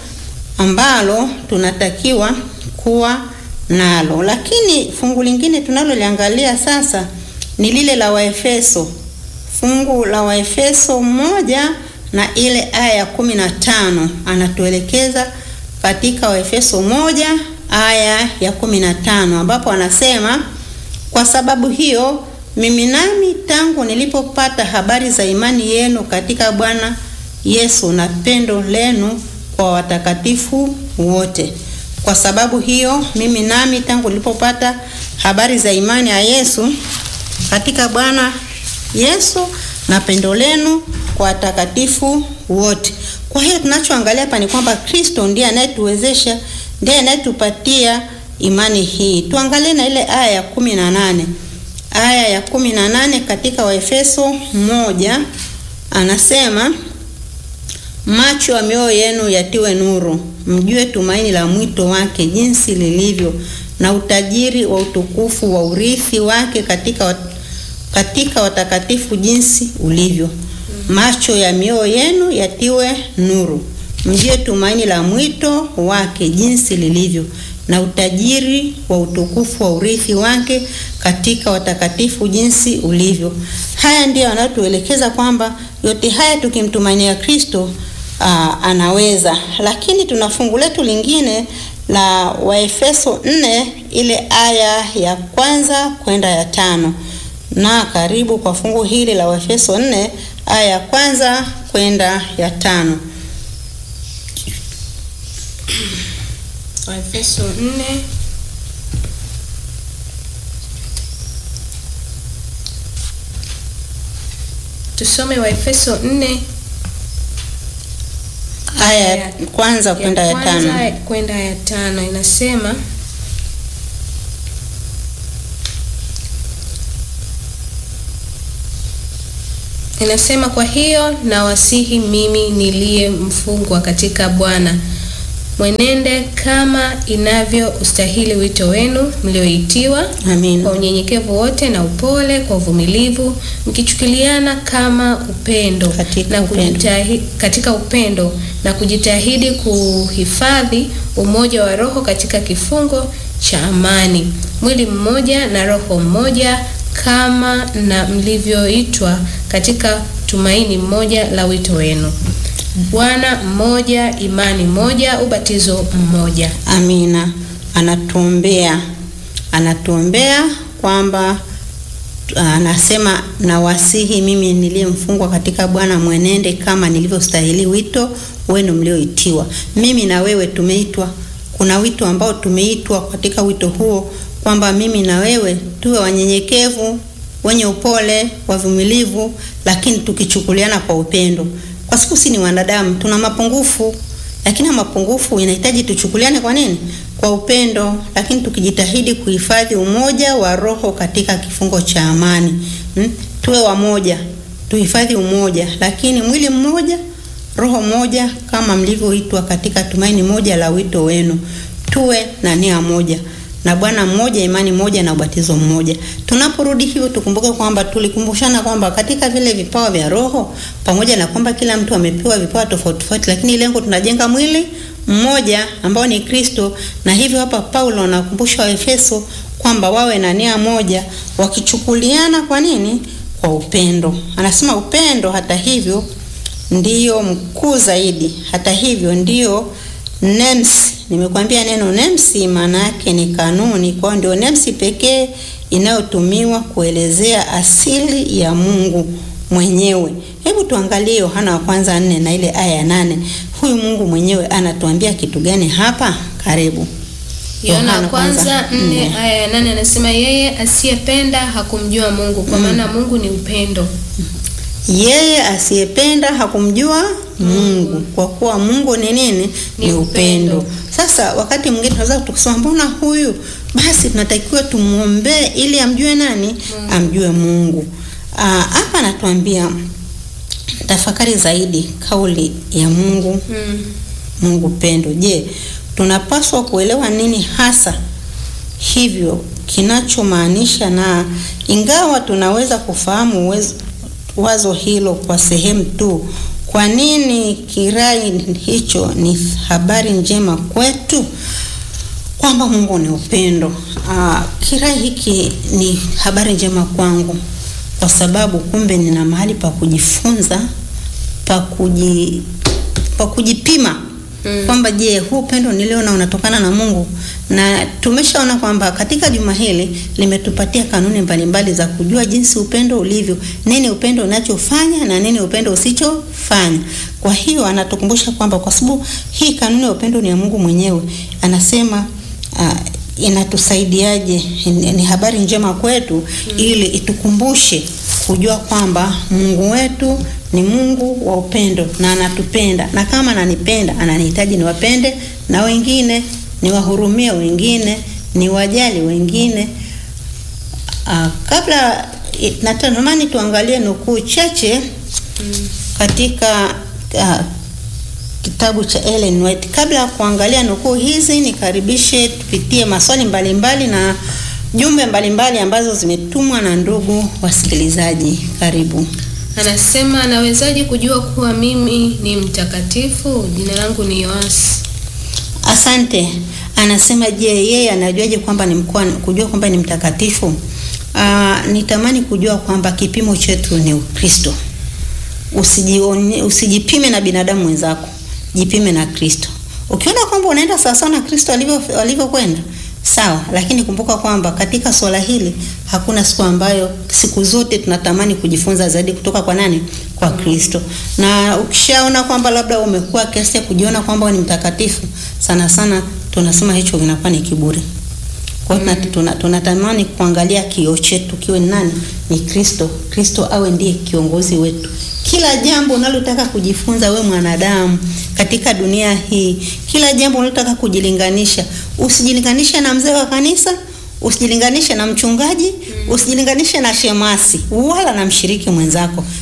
ambalo tunatakiwa kuwa nalo. Lakini fungu lingine tunaloliangalia sasa ni lile la Waefeso, fungu la Waefeso moja na ile aya ya kumi na tano anatuelekeza katika Waefeso moja aya ya kumi na tano ambapo anasema kwa sababu hiyo mimi nami tangu nilipopata habari za imani yenu katika Bwana Yesu na pendo lenu kwa watakatifu wote. Kwa sababu hiyo mimi nami tangu nilipopata habari za imani ya Yesu katika Bwana Yesu na pendo lenu kwa watakatifu wote. Kwa hiyo tunachoangalia hapa ni kwamba Kristo ndiye anayetuwezesha, ndiye anayetupatia imani hii. Tuangalie na ile aya ya kumi na nane aya ya kumi na nane katika Waefeso moja anasema macho ya mioyo yenu yatiwe nuru, mjue tumaini la mwito wake jinsi lilivyo, na utajiri wa utukufu wa urithi wake katika, wat, katika watakatifu jinsi ulivyo. Macho ya mioyo yenu yatiwe nuru, mjue tumaini la mwito wake jinsi lilivyo, na utajiri wa utukufu wa urithi wake katika watakatifu jinsi ulivyo. Haya ndiyo anayotuelekeza kwamba yote haya tukimtumainia Kristo aa, anaweza. Lakini tuna fungu letu lingine la Waefeso nne ile aya ya kwanza kwenda ya tano na karibu kwa fungu hili la Waefeso nne aya ya kwanza kwenda ya tano. Waefeso 4 tusome Waefeso 4 aya ya kwanza kwenda ya tano. kwanza kwenda ya tano inasema Inasema, kwa hiyo nawasihi mimi niliye mfungwa katika Bwana, mwenende kama inavyo ustahili wito wenu mlioitiwa, kwa Amina. unyenyekevu wote na upole, kwa uvumilivu, mkichukuliana kama upendo Katika na upendo. kujitahi, katika upendo na kujitahidi kuhifadhi umoja wa roho katika kifungo cha amani, mwili mmoja na roho mmoja, kama na mlivyoitwa katika tumaini mmoja la wito wenu. Bwana mmoja, imani moja, ubatizo mmoja. Amina. Anatuombea, anatuombea kwamba anasema nawasihi mimi niliyemfungwa katika Bwana mwenende kama nilivyostahili wito wenu mlioitiwa. Mimi na wewe tumeitwa, kuna wito ambao tumeitwa katika wito huo kwamba mimi na wewe tuwe wanyenyekevu, wenye upole, wavumilivu, lakini tukichukuliana kwa upendo, kwa sababu si ni wanadamu, tuna mapungufu lakini mapungufu inahitaji tuchukuliane kwa nini? Kwa upendo, lakini tukijitahidi kuhifadhi umoja wa roho katika kifungo cha amani. Hmm? Tuwe wamoja, tuhifadhi umoja, lakini mwili mmoja, roho moja, kama mlivyoitwa katika tumaini moja la wito wenu. Tuwe na nia moja na Bwana mmoja, imani moja na ubatizo mmoja. Tunaporudi hivyo, tukumbuke kwamba tulikumbushana kwamba katika vile vipawa vya Roho, pamoja na kwamba kila mtu amepewa vipawa tofauti tofauti, lakini lengo tunajenga mwili mmoja ambao ni Kristo. Na hivyo hapa Paulo anakumbusha Waefeso kwamba wawe na nia moja, wakichukuliana kwa nini? Kwa upendo. Anasema upendo, hata hivyo, ndiyo mkuu zaidi. Hata hivyo, ndiyo NEMS Nimekwambia neno nemsi maana yake ni kanuni, kwa ndio nemsi pekee inayotumiwa kuelezea asili ya Mungu mwenyewe. Hebu tuangalie Yohana wa kwanza nne na ile aya ya nane. Huyu Mungu mwenyewe anatuambia kitu gani hapa? Karibu. Yohana kwanza nne aya ya nane anasema yeye asiyependa hakumjua Mungu kwa maana Mungu ni upendo. Yeye asiyependa hakumjua Mungu kwa kuwa Mungu ni nini? Ni upendo. Sasa wakati mwingine tunaweza tukisema mbona huyu basi tunatakiwa tumuombee ili amjue nani? Amjue Mungu. Aa, hapa anatuambia tafakari zaidi kauli ya Mungu Mm. Mungu pendo. Je, tunapaswa kuelewa nini hasa hivyo kinachomaanisha? Na ingawa tunaweza kufahamu uwezo, wazo hilo kwa sehemu tu, kwa nini kirai hicho ni habari njema kwetu kwamba Mungu ni upendo? Aa, kirai hiki ni habari njema kwangu kwa sababu kumbe nina mahali pa kujifunza pa kuji pa kujipima Mm. kwamba je, huu upendo niliona unatokana na Mungu? Na tumeshaona kwamba katika juma hili limetupatia kanuni mbalimbali za kujua jinsi upendo ulivyo, nini upendo unachofanya na nini upendo usichofanya. Kwa hiyo anatukumbusha kwamba kwa sababu hii kanuni ya upendo ni ya Mungu mwenyewe, anasema uh, inatusaidiaje? Ni ni habari njema kwetu ili itukumbushe kujua kwamba Mungu wetu ni Mungu wa upendo na anatupenda, na kama ananipenda ananihitaji niwapende na wengine, niwahurumie wengine, niwajali wengine. Ah, kabla eh, natamani tuangalie nukuu chache katika ah, kitabu cha Ellen White. Kabla ya kuangalia nukuu hizi, nikaribishe tupitie maswali mbalimbali na jumbe mbalimbali ambazo zimetumwa na ndugu wasikilizaji. Karibu. Anasema anawezaje kujua kuwa mimi ni mtakatifu? Jina langu ni Yoasi. Asante. Anasema je, yeye anajuaje kwamba ni mkoa kujua kwamba ni mtakatifu? Ah, nitamani kujua kwamba kipimo chetu ni Ukristo. Usijione, usijipime na binadamu wenzako, jipime na Kristo. Ukiona kwamba unaenda sawa sawa na Kristo alivyo alivyokwenda sawa, lakini kumbuka kwamba katika swala hili hakuna siku ambayo, siku zote tunatamani kujifunza zaidi kutoka kwa nani? Kwa Kristo. Na ukishaona kwamba labda umekuwa kiasi ya kujiona kwamba wewe ni mtakatifu, sana sana tunasema hicho kinakuwa ni kiburi. Kwa hiyo tuna- tuna- tunatamani kuangalia kioo chetu kiwe ni nani? Ni Kristo. Kristo awe ndiye kiongozi wetu. Kila jambo unalotaka kujifunza we mwanadamu katika dunia hii, kila jambo unalotaka kujilinganisha, usijilinganishe na mzee wa kanisa, usijilinganishe na mchungaji, usijilinganishe na shemasi wala na mshiriki mwenzako. Ki-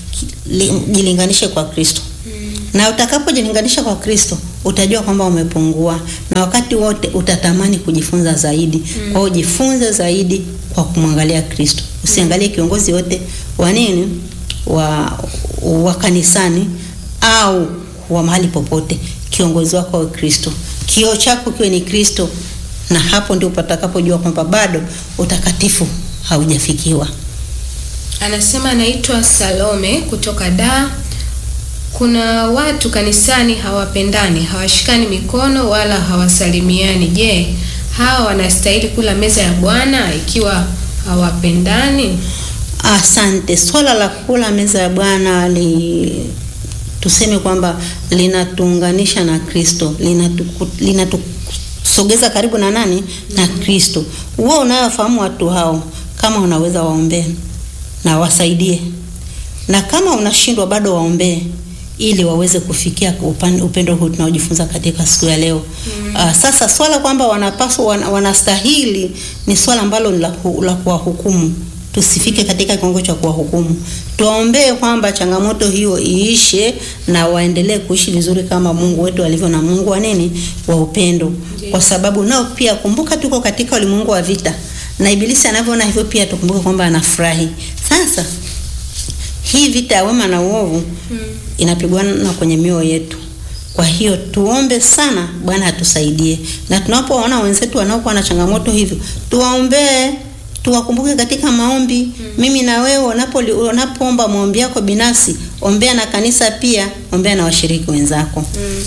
li- jilinganishe kwa Kristo na utakapojilinganisha kwa Kristo utajua kwamba umepungua, na wakati wote utatamani kujifunza zaidi. Kwa hiyo jifunze zaidi kwa kumwangalia Kristo, usiangalie kiongozi wote wa nini wa, wa kanisani au wa mahali popote. Kiongozi wako awe Kristo, kioo chako kiwe ni Kristo, na hapo ndio patakapojua kwamba bado utakatifu haujafikiwa. Anasema anaitwa Salome kutoka Dar. Kuna watu kanisani hawapendani, hawashikani mikono wala hawasalimiani. Je, hawa wanastahili kula meza ya Bwana ikiwa hawapendani? Asante. Swala la kula meza ya Bwana li tuseme kwamba linatuunganisha na Kristo, linatuku- linatusogeza karibu na nani? Na Kristo. Wewe unayofahamu watu hao, kama unaweza waombee na wasaidie, na kama unashindwa bado waombee ili waweze kufikia upan- upendo huu tunaojifunza katika siku ya leo. Ah, sasa swala kwamba wanapaswa wana, wanastahili ni swala ambalo ni la, ku- la kuwahukumu. Tusifike katika kiwango cha kuwahukumu, tuwaombee kwamba changamoto hiyo iishe na waendelee kuishi vizuri kama Mungu wetu alivyo, na Mungu wa nini, wa upendo, kwa sababu nao pia, kumbuka, tuko katika ulimwengu wa vita, na Ibilisi anavyoona hivyo pia tukumbuke kwamba anafurahi. Sasa hii vita ya wema na uovu inapigwana kwenye mioyo yetu. Kwa hiyo tuombe sana Bwana atusaidie, na tunapoona wenzetu wanaokuwa na changamoto hivyo, tuwaombee, tuwakumbuke katika maombi. Mimi na wewe unapoli- unapoomba maombi yako binafsi, ombea na kanisa pia, ombea na washiriki wenzako.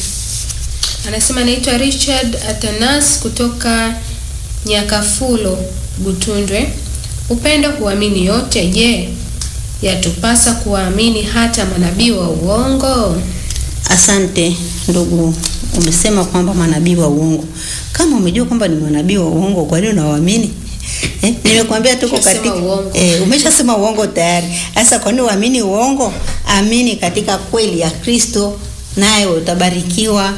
Anasema anaitwa Richard Atanas kutoka Nyakafulo, Butundwe. Upendo huamini yote. Je, yatupasa kuwaamini hata manabii wa uongo? Asante ndugu, umesema kwamba manabii wa uongo. Kama umejua kwamba ni manabii wa uongo, kwa nini unawaamini? Eh, nimekwambia tuko Umeshasema katika uongo. eh, umeshasema uongo tayari. Sasa kwa nini uamini uongo? Amini katika kweli ya Kristo, naye utabarikiwa.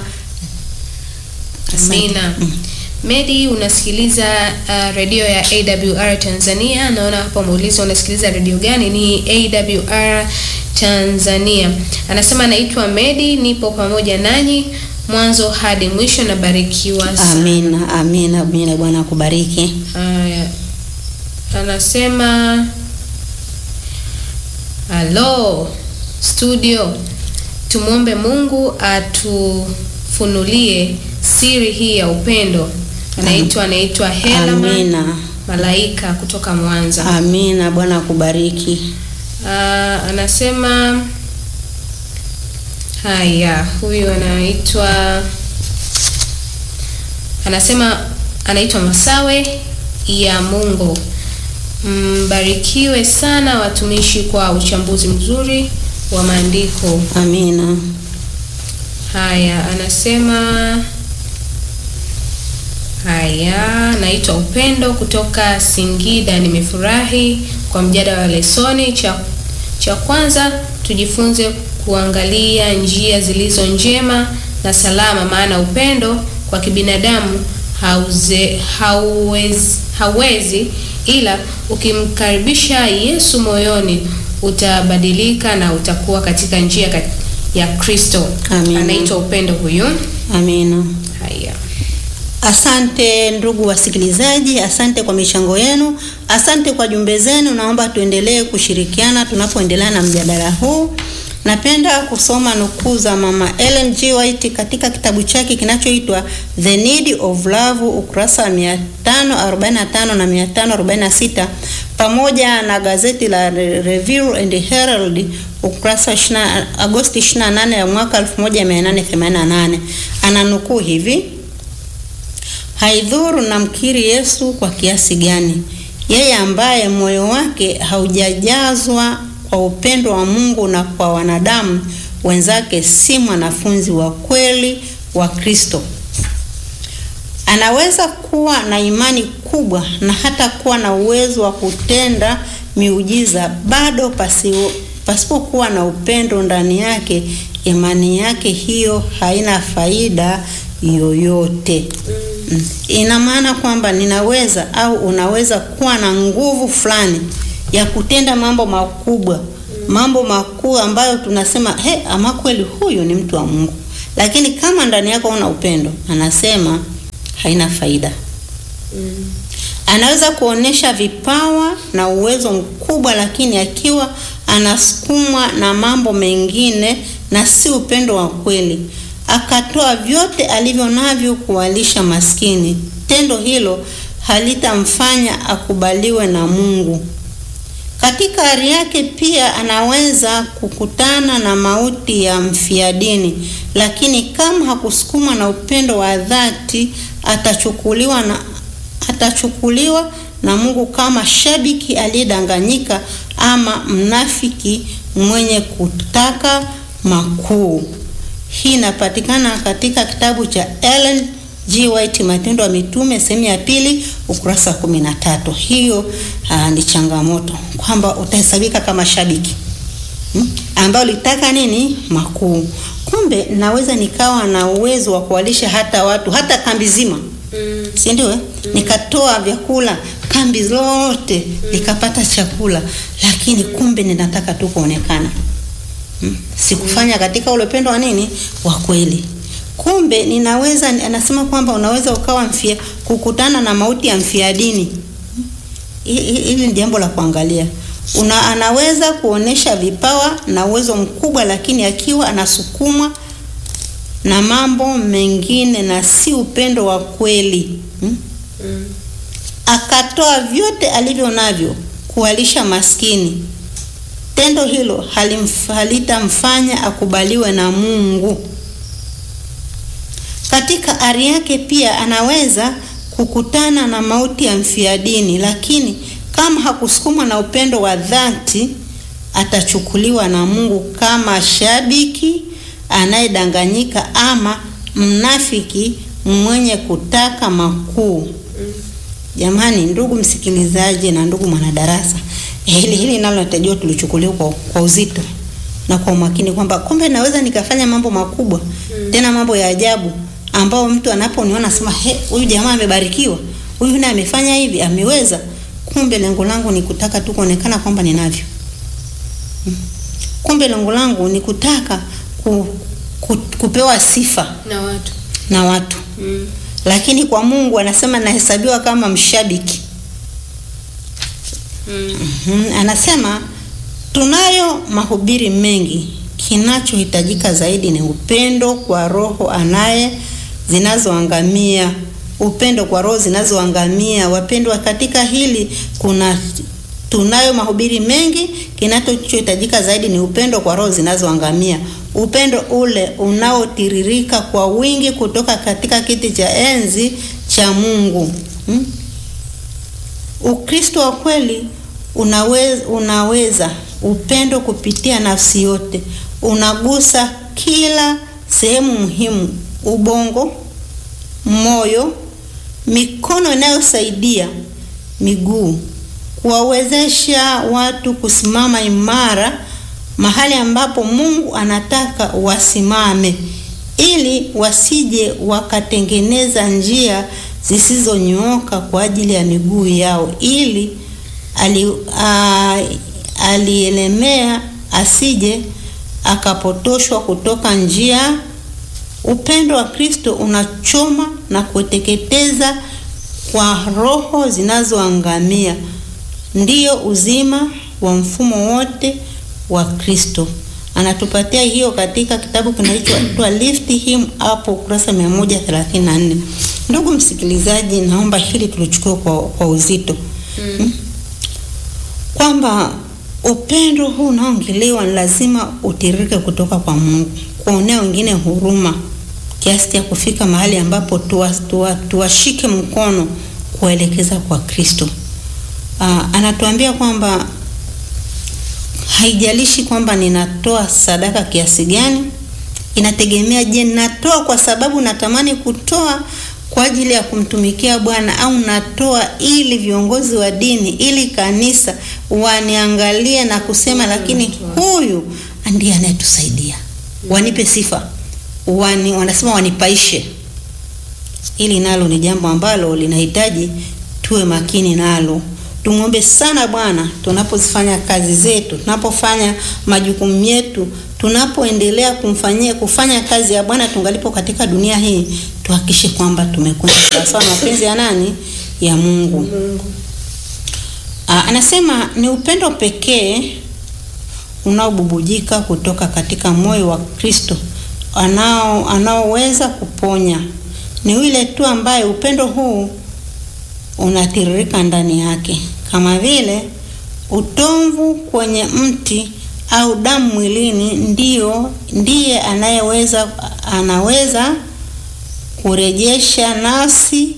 Asante. Amina. Medi, unasikiliza uh, redio ya AWR Tanzania. Naona hapa umeuliza unasikiliza redio gani? Ni AWR Tanzania. Anasema anaitwa Medi, nipo pamoja nanyi mwanzo hadi mwisho, nabarikiwa sana. Amina, amina, amina. Bwana akubariki. Haya, anasema halo studio, tumwombe Mungu atufunulie siri hii ya upendo. Anaitwa anaitwa Helma Amina, Malaika kutoka Mwanza. amina. Bwana akubariki. Ah, anasema haya, huyu anaitwa anasema anaitwa Masawe ya Mungu. Mbarikiwe sana watumishi kwa uchambuzi mzuri wa maandiko. Amina. Haya, anasema haya, naitwa Upendo kutoka Singida. Nimefurahi kwa mjadala wa lesoni. Cha, cha kwanza tujifunze kuangalia njia zilizo njema na salama, maana upendo kwa kibinadamu hauze, hauwezi, hauwezi ila ukimkaribisha Yesu moyoni utabadilika na utakuwa katika njia kat- ya Kristo. Amina. Anaitwa Upendo huyu. Amina. Haya, Asante ndugu wasikilizaji, asante kwa michango yenu, asante kwa jumbe zenu. Naomba tuendelee kushirikiana tunapoendelea na mjadala huu. Napenda kusoma nukuu za Mama Ellen G. White katika kitabu chake kinachoitwa The Need of Love, ukurasa wa 545 na 546 pamoja na gazeti la Re- Review and Herald ukurasa wa 20 Agosti 28 ya mwaka 1888. Ananukuu hivi: Haidhuru namkiri Yesu kwa kiasi gani, yeye ambaye moyo wake haujajazwa kwa upendo wa Mungu na kwa wanadamu wenzake si mwanafunzi wa kweli wa Kristo. Anaweza kuwa na imani kubwa na hata kuwa na uwezo wa kutenda miujiza, bado pasipo pasipokuwa na upendo ndani yake, imani yake hiyo haina faida yoyote. Mm. Ina maana kwamba ninaweza au unaweza kuwa na nguvu fulani ya kutenda mambo makubwa mambo makuu ambayo tunasema he, ama kweli huyu ni mtu wa Mungu, lakini kama ndani yako una upendo, anasema haina faida. Anaweza kuonesha vipawa na uwezo mkubwa, lakini akiwa anasukumwa na mambo mengine na si upendo wa kweli, akatoa vyote alivyo navyo kuwalisha maskini, tendo hilo halitamfanya akubaliwe na Mungu. Katika hali yake pia anaweza kukutana na mauti ya mfia dini, lakini kama hakusukumwa na upendo wa dhati, atachukuliwa na atachukuliwa na Mungu kama shabiki aliyedanganyika ama mnafiki mwenye kutaka makuu. Hii inapatikana katika kitabu cha Ellen G. White Matendo ya Mitume sehemu ya pili ukurasa kumi na tatu. Hiyo aa, ni changamoto kwamba utahesabika kama shabiki hmm, ambao litaka nini makuu. Kumbe naweza nikawa na uwezo wa kuwalisha hata watu hata kambi zima Mm. si ndio? eh? Nikatoa vyakula kambi zote nikapata chakula, lakini kumbe ninataka tu kuonekana hmm? Sikufanya katika ule upendo wa nini wa kweli. Kumbe ninaweza, anasema kwamba unaweza ukawa mfia, kukutana na mauti ya mfia dini. Hmm? Hi- hi- Hili ni jambo la kuangalia. Una, anaweza kuonesha vipawa na uwezo mkubwa, lakini akiwa anasukumwa na mambo mengine na si upendo wa kweli hmm? Mm. Akatoa vyote alivyo navyo kuwalisha maskini, tendo hilo halimf- halitamfanya akubaliwe na Mungu. Katika ari yake pia anaweza kukutana na mauti ya mfia dini, lakini kama hakusukumwa na upendo wa dhati, atachukuliwa na Mungu kama shabiki anayedanganyika ama mnafiki mwenye kutaka makuu. Jamani, ndugu msikilizaji na ndugu mwanadarasa, hili hili nalo natakiwa tulichukuliwa kwa, kwa uzito na kwa umakini kwamba kumbe naweza nikafanya mambo makubwa tena mambo ya ajabu ambao mtu anaponiona asema he, huyu jamaa amebarikiwa, huyu naye amefanya hivi, ameweza. Kumbe lengo langu ni kutaka tu kuonekana kwamba ninavyo. Mm. Kumbe lengo langu ni kutaka ku, ku, kupewa sifa Na watu. na watu Mm. lakini kwa Mungu anasema nahesabiwa kama mshabiki. Mm. Mhm, Anasema tunayo mahubiri mengi, kinachohitajika zaidi ni upendo kwa roho anaye zinazoangamia, upendo kwa roho zinazoangamia. Wapendwa, katika hili kuna tunayo mahubiri mengi, kinachohitajika zaidi ni upendo kwa roho zinazoangamia, upendo ule unaotiririka kwa wingi kutoka katika kiti cha enzi cha Mungu hmm? Ukristo wa kweli unaweza, unaweza upendo kupitia nafsi yote, unagusa kila sehemu muhimu: ubongo, moyo, mikono inayosaidia, miguu, kuwawezesha watu kusimama imara mahali ambapo Mungu anataka wasimame, ili wasije wakatengeneza njia zisizonyooka kwa ajili ya miguu yao, ili ali, a, alielemea asije akapotoshwa kutoka njia. Upendo wa Kristo unachoma na kuteketeza kwa roho zinazoangamia, ndiyo uzima wa mfumo wote wa Kristo. Anatupatia hiyo katika kitabu kinachoitwa Lift Him Up ukurasa 134. Ndugu msikilizaji, naomba hili tulichukue kwa, kwa uzito Mm. kwamba upendo huu unaoongelewa ni lazima utiririke kutoka kwa Mungu, kuonea wengine huruma kiasi cha kufika mahali ambapo tuwashike tuwa, tuwashike mkono kuwaelekeza kwa Kristo. Aa, anatuambia kwamba haijalishi kwamba ninatoa sadaka kiasi gani, inategemea, je, natoa kwa sababu natamani kutoa kwa ajili ya kumtumikia Bwana au natoa ili viongozi wa dini, ili kanisa waniangalie na kusema, lakini huyu ndiye anayetusaidia, wanipe sifa, wani, wanasema wanipaishe. Hili nalo ni jambo ambalo linahitaji tuwe makini nalo. tumwombe sana Bwana tunapozifanya kazi zetu, tunapofanya majukumu yetu, tunapoendelea kumfanyia kufanya kazi ya Bwana tungalipo katika dunia hii, tuhakikishe kwamba tumekwenda sawasawa na mapenzi ya nani? Ya Mungu. Mungu. Aa, anasema ni upendo pekee unaobubujika kutoka katika moyo wa Kristo anao anaoweza kuponya. Ni yule tu ambaye upendo huu unatiririka ndani yake, kama vile utomvu kwenye mti au damu mwilini, ndio ndiye anayeweza anaweza kurejesha nafsi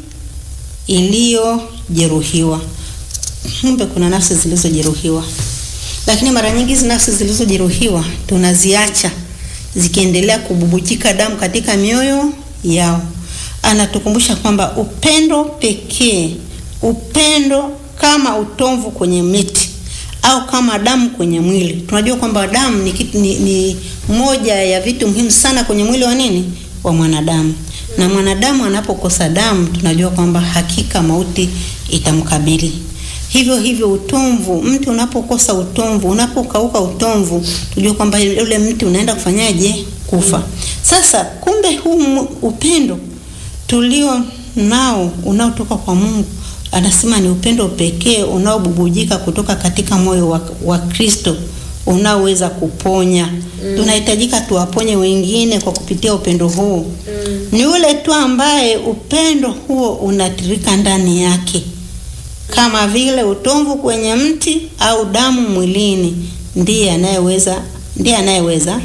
iliyojeruhiwa. Kumbe kuna nafsi zilizojeruhiwa, lakini mara nyingi hizi nafsi zilizojeruhiwa tunaziacha zikiendelea kububujika damu katika mioyo yao. Anatukumbusha kwamba upendo pekee, upendo kama utomvu kwenye miti au kama damu kwenye mwili. Tunajua kwamba damu ni, kitu, ni, ni moja ya vitu muhimu sana kwenye mwili wa nini, wa mwanadamu. Na mwanadamu anapokosa damu, tunajua kwamba hakika mauti itamkabili. Hivyo hivyo utomvu, mti unapokosa utomvu, unapokauka utomvu, tujue kwamba ule mti unaenda kufanyaje? Kufa. Sasa kumbe huu upendo tulio nao unaotoka kwa Mungu, anasema ni upendo pekee unaobubujika kutoka katika moyo wa, wa Kristo unaoweza kuponya. Mm. Tunahitajika tuwaponye wengine kwa kupitia upendo huu. Mm. Ni ule tu ambaye upendo huo unatirika ndani yake kama vile utomvu kwenye mti au damu mwilini, ndiye anayeweza ndiye anayeweza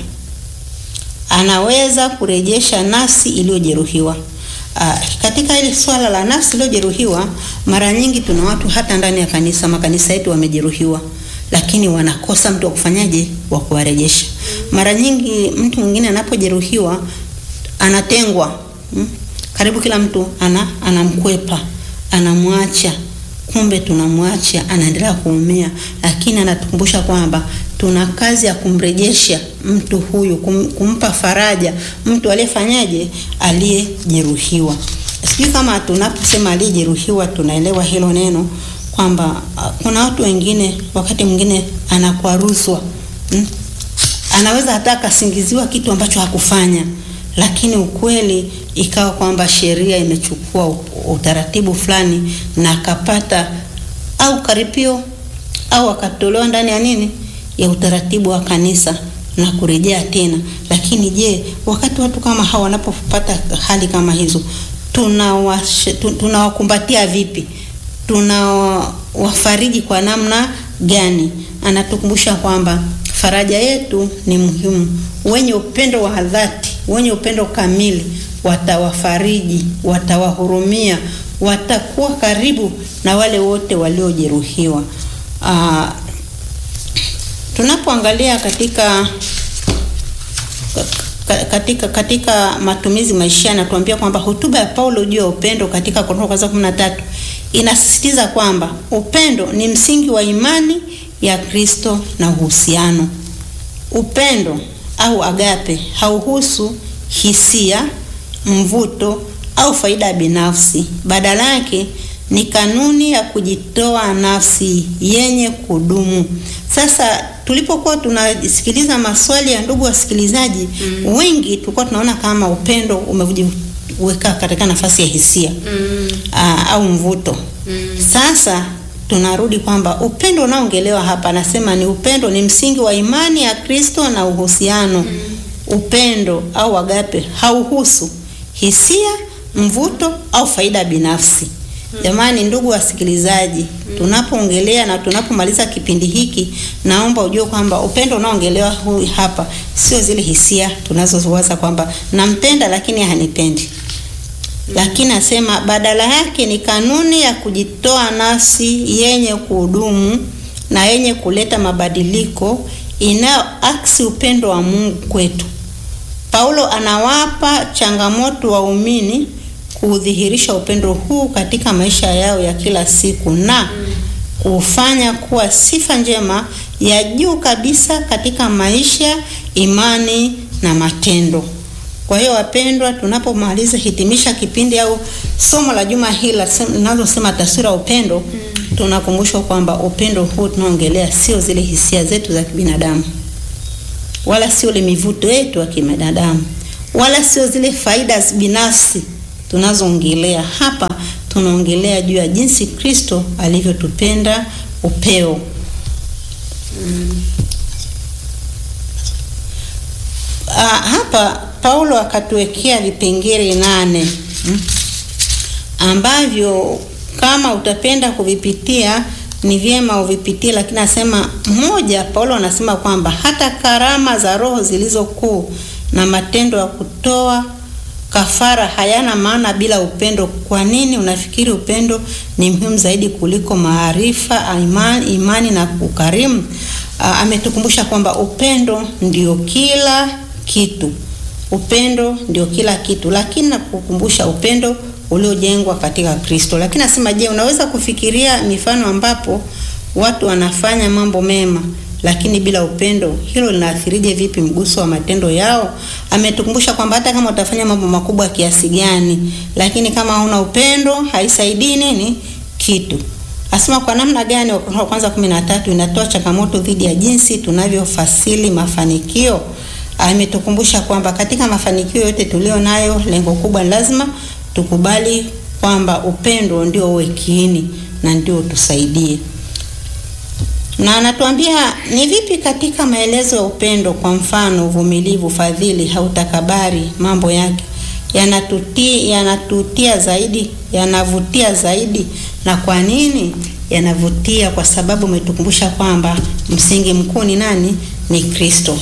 anaweza kurejesha nafsi iliyojeruhiwa. Uh, katika hili swala la nafsi iliyojeruhiwa, mara nyingi tuna watu hata ndani ya kanisa, makanisa yetu wamejeruhiwa, lakini wanakosa mtu wa kufanyaje, wa kuwarejesha. Mara nyingi mtu mwingine anapojeruhiwa anatengwa, hmm? Karibu kila mtu ana anamkwepa, anamwacha kumbe tunamwacha anaendelea kuumia, lakini anatukumbusha kwamba tuna kazi ya kumrejesha mtu huyu, kum, kumpa faraja mtu aliyefanyaje, aliyejeruhiwa. Sijui kama tunaposema aliyejeruhiwa tunaelewa hilo neno kwamba uh, kuna watu wengine wakati mwingine anakwaruzwa hmm? Anaweza hata akasingiziwa kitu ambacho hakufanya lakini ukweli ikawa kwamba sheria imechukua utaratibu fulani na akapata au karipio au akatolewa ndani ya nini ya utaratibu wa kanisa na kurejea tena. Lakini je, wakati watu kama hawa wanapopata hali kama hizo, tunawakumbatia tuna vipi? Tunawafariji kwa namna gani? Anatukumbusha kwamba faraja yetu ni muhimu. Wenye upendo wa dhati wenye upendo kamili watawafariji, watawahurumia, watakuwa karibu na wale wote waliojeruhiwa. Uh, tunapoangalia katika katika katika matumizi maisha anatuambia kwamba hotuba ya Paulo juu ya upendo katika Korintho kwanza kumi na tatu inasisitiza kwamba upendo ni msingi wa imani ya Kristo na uhusiano. Upendo au agape hauhusu hisia, mvuto au faida binafsi. Badala yake ni kanuni ya kujitoa nafsi yenye kudumu. Sasa tulipokuwa tunasikiliza maswali ya ndugu wasikilizaji, mm. wengi tulikuwa tunaona kama upendo umejiweka katika nafasi ya hisia mm. aa, au mvuto mm. Sasa tunarudi kwamba upendo unaongelewa hapa, anasema ni upendo ni msingi wa imani ya Kristo na uhusiano mm. Upendo au agape hauhusu hisia, mvuto au faida binafsi. Jamani, ndugu wasikilizaji, tunapoongelea na tunapomaliza kipindi hiki, naomba ujue kwamba upendo unaongelewa hapa sio zile hisia tunazowaza kwamba nampenda lakini hanipendi lakini asema badala yake ni kanuni ya kujitoa nafsi yenye kuhudumu na yenye kuleta mabadiliko inayoaksi upendo wa Mungu kwetu. Paulo anawapa changamoto waumini kuudhihirisha upendo huu katika maisha yao ya kila siku na kufanya kuwa sifa njema ya juu kabisa katika maisha, imani na matendo. Kwa hiyo wapendwa, tunapomaliza hitimisha kipindi au somo la juma hili linalosema taswira ya upendo mm. tunakumbushwa kwamba upendo huu tunaongelea sio zile hisia zetu za kibinadamu, wala sio ile mivuto yetu ya kibinadamu, wala sio zile faida binafsi tunazoongelea hapa. Tunaongelea juu ya jinsi Kristo alivyotupenda upeo. Mm. Ah, hapa Paulo akatuwekea vipengele nane mm, ambavyo kama utapenda kuvipitia ni vyema uvipitie, lakini anasema mmoja, Paulo anasema kwamba hata karama za Roho zilizo kuu na matendo ya kutoa kafara hayana maana bila upendo. Kwa nini unafikiri upendo ni muhimu zaidi kuliko maarifa, imani, imani na ukarimu? Uh, ametukumbusha kwamba upendo ndio kila kitu, upendo ndio kila kitu, lakini nakukumbusha upendo uliojengwa katika Kristo. Lakini nasema, je, unaweza kufikiria mifano ambapo watu wanafanya mambo mema lakini bila upendo, hilo linaathirije vipi mguso wa matendo yao? Ametukumbusha kwamba hata kama utafanya mambo makubwa kiasi gani, lakini kama hauna upendo haisaidii nini kitu. Asema kwa namna gani? Wakorintho wa kwanza kumi na tatu inatoa changamoto dhidi ya jinsi tunavyofasili mafanikio. Ametukumbusha kwamba katika mafanikio yote tulio nayo, lengo kubwa ni lazima tukubali kwamba upendo ndio uwe kiini na ndio tusaidie na anatuambia ni vipi katika maelezo ya upendo. Kwa mfano, uvumilivu, fadhili, hautakabari, mambo yake yanatutia yanatutia zaidi, yanavutia zaidi. Na kwa nini yanavutia? Kwa sababu umetukumbusha kwamba msingi mkuu ni nani? Ni Kristo.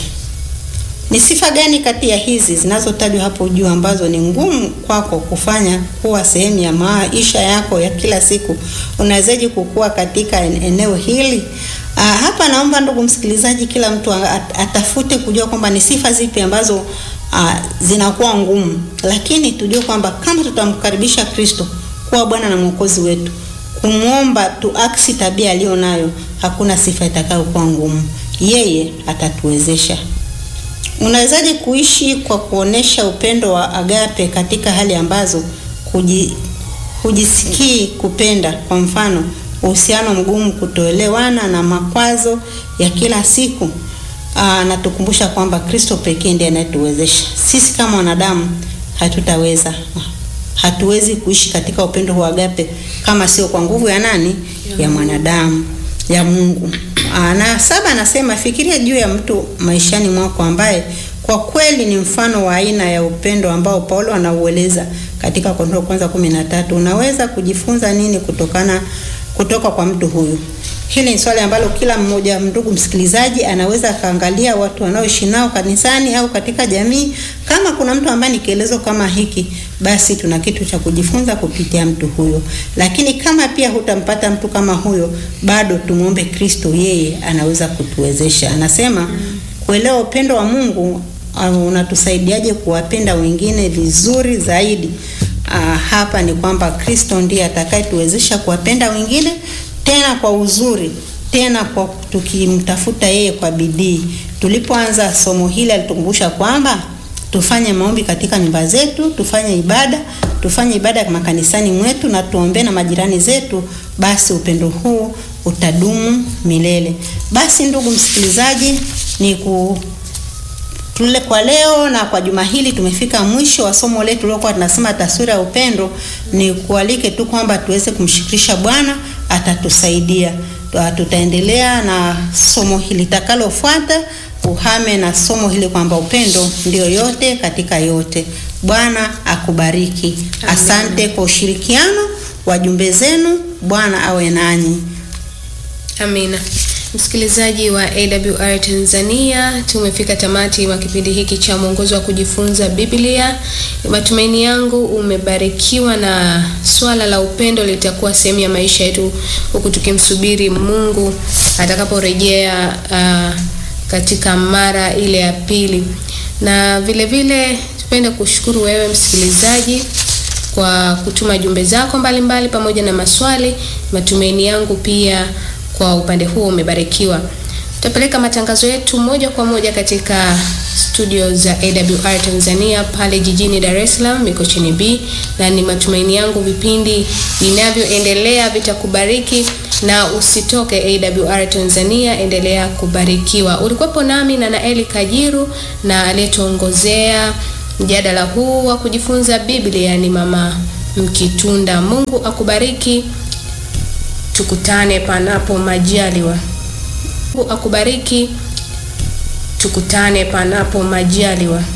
Ni sifa gani kati ya hizi zinazotajwa hapo juu ambazo ni ngumu kwako kufanya kuwa sehemu ya maisha yako ya kila siku? Unawezaje kukua katika eneo hili? Uh, hapa naomba ndugu msikilizaji, kila mtu atafute kujua kwamba ni sifa zipi ambazo uh, zinakuwa ngumu, lakini tujue kwamba kama tutamkaribisha Kristo kuwa Bwana na Mwokozi wetu, kumwomba tuaksi tabia aliyo nayo, hakuna sifa itakayokuwa ngumu. Yeye atatuwezesha. Unawezaje kuishi kwa kuonesha upendo wa agape katika hali ambazo kuji, hujisikii kupenda? Kwa mfano uhusiano mgumu, kutoelewana na makwazo ya kila siku. Aa, natukumbusha kwamba Kristo pekee ndiye anayetuwezesha. Sisi kama wanadamu hatutaweza, hatuwezi kuishi katika upendo wa agape kama sio kwa nguvu ya nani? Ya mwanadamu, ya Mungu. Aa, na saba anasema fikiria juu ya mtu maishani mwako ambaye kwa kweli ni mfano wa aina ya upendo ambao Paulo anaueleza katika Korintho kwanza kumi na tatu. Unaweza kujifunza nini kutokana kutoka kwa mtu huyu? Hili ni swali ambalo kila mmoja, ndugu msikilizaji, anaweza akaangalia watu wanaoishi nao kanisani au katika jamii. Kama kuna mtu ambaye ni kielezo kama hiki, basi tuna kitu cha kujifunza kupitia mtu huyo. Lakini kama pia hutampata mtu kama huyo, bado tumwombe Kristo, yeye anaweza kutuwezesha. Anasema kuelewa upendo wa Mungu uh, unatusaidiaje kuwapenda wengine vizuri zaidi. Uh, hapa ni kwamba Kristo ndiye atakayetuwezesha kuwapenda wengine tena kwa uzuri, tena kwa tukimtafuta yeye kwa bidii. Tulipoanza somo hili alitukumbusha kwamba tufanye maombi katika nyumba zetu, tufanye ibada, tufanye ibada makanisani mwetu na tuombee na majirani zetu, basi upendo huu utadumu milele. Basi ndugu msikilizaji, ni ku tule kwa leo na kwa juma hili tumefika mwisho wa somo letu lilokuwa tunasema taswira ya upendo. Ni kualike tu kwamba tuweze kumshirikisha Bwana, atatusaidia. Tutaendelea na somo hili litakalofuata, uhame na somo hili kwamba upendo ndio yote katika yote. Bwana akubariki. Amen. Asante kwa ushirikiano wa jumbe zenu. Bwana awe nanyi. Amina. Msikilizaji wa AWR Tanzania, tumefika tamati wa kipindi hiki cha mwongozo wa kujifunza Biblia. Matumaini yangu umebarikiwa na swala la upendo litakuwa sehemu ya maisha yetu, huku tukimsubiri Mungu atakaporejea uh, katika mara ile ya pili. Na vile vile tupende kushukuru wewe msikilizaji kwa kutuma jumbe zako mbalimbali pamoja na maswali. Matumaini yangu pia kwa upande huo umebarikiwa. Tutapeleka matangazo yetu moja kwa moja katika studio za AWR Tanzania pale jijini Dar es Salaam Mikocheni B, na ni matumaini yangu vipindi vinavyoendelea vitakubariki na usitoke AWR Tanzania, endelea kubarikiwa. Ulikuwepo nami na Naeli Kajiru na aliyetuongozea mjadala huu wa kujifunza Biblia ni Mama Mkitunda. Mungu akubariki, tukutane panapo majaliwa. Mungu akubariki, tukutane panapo majaliwa.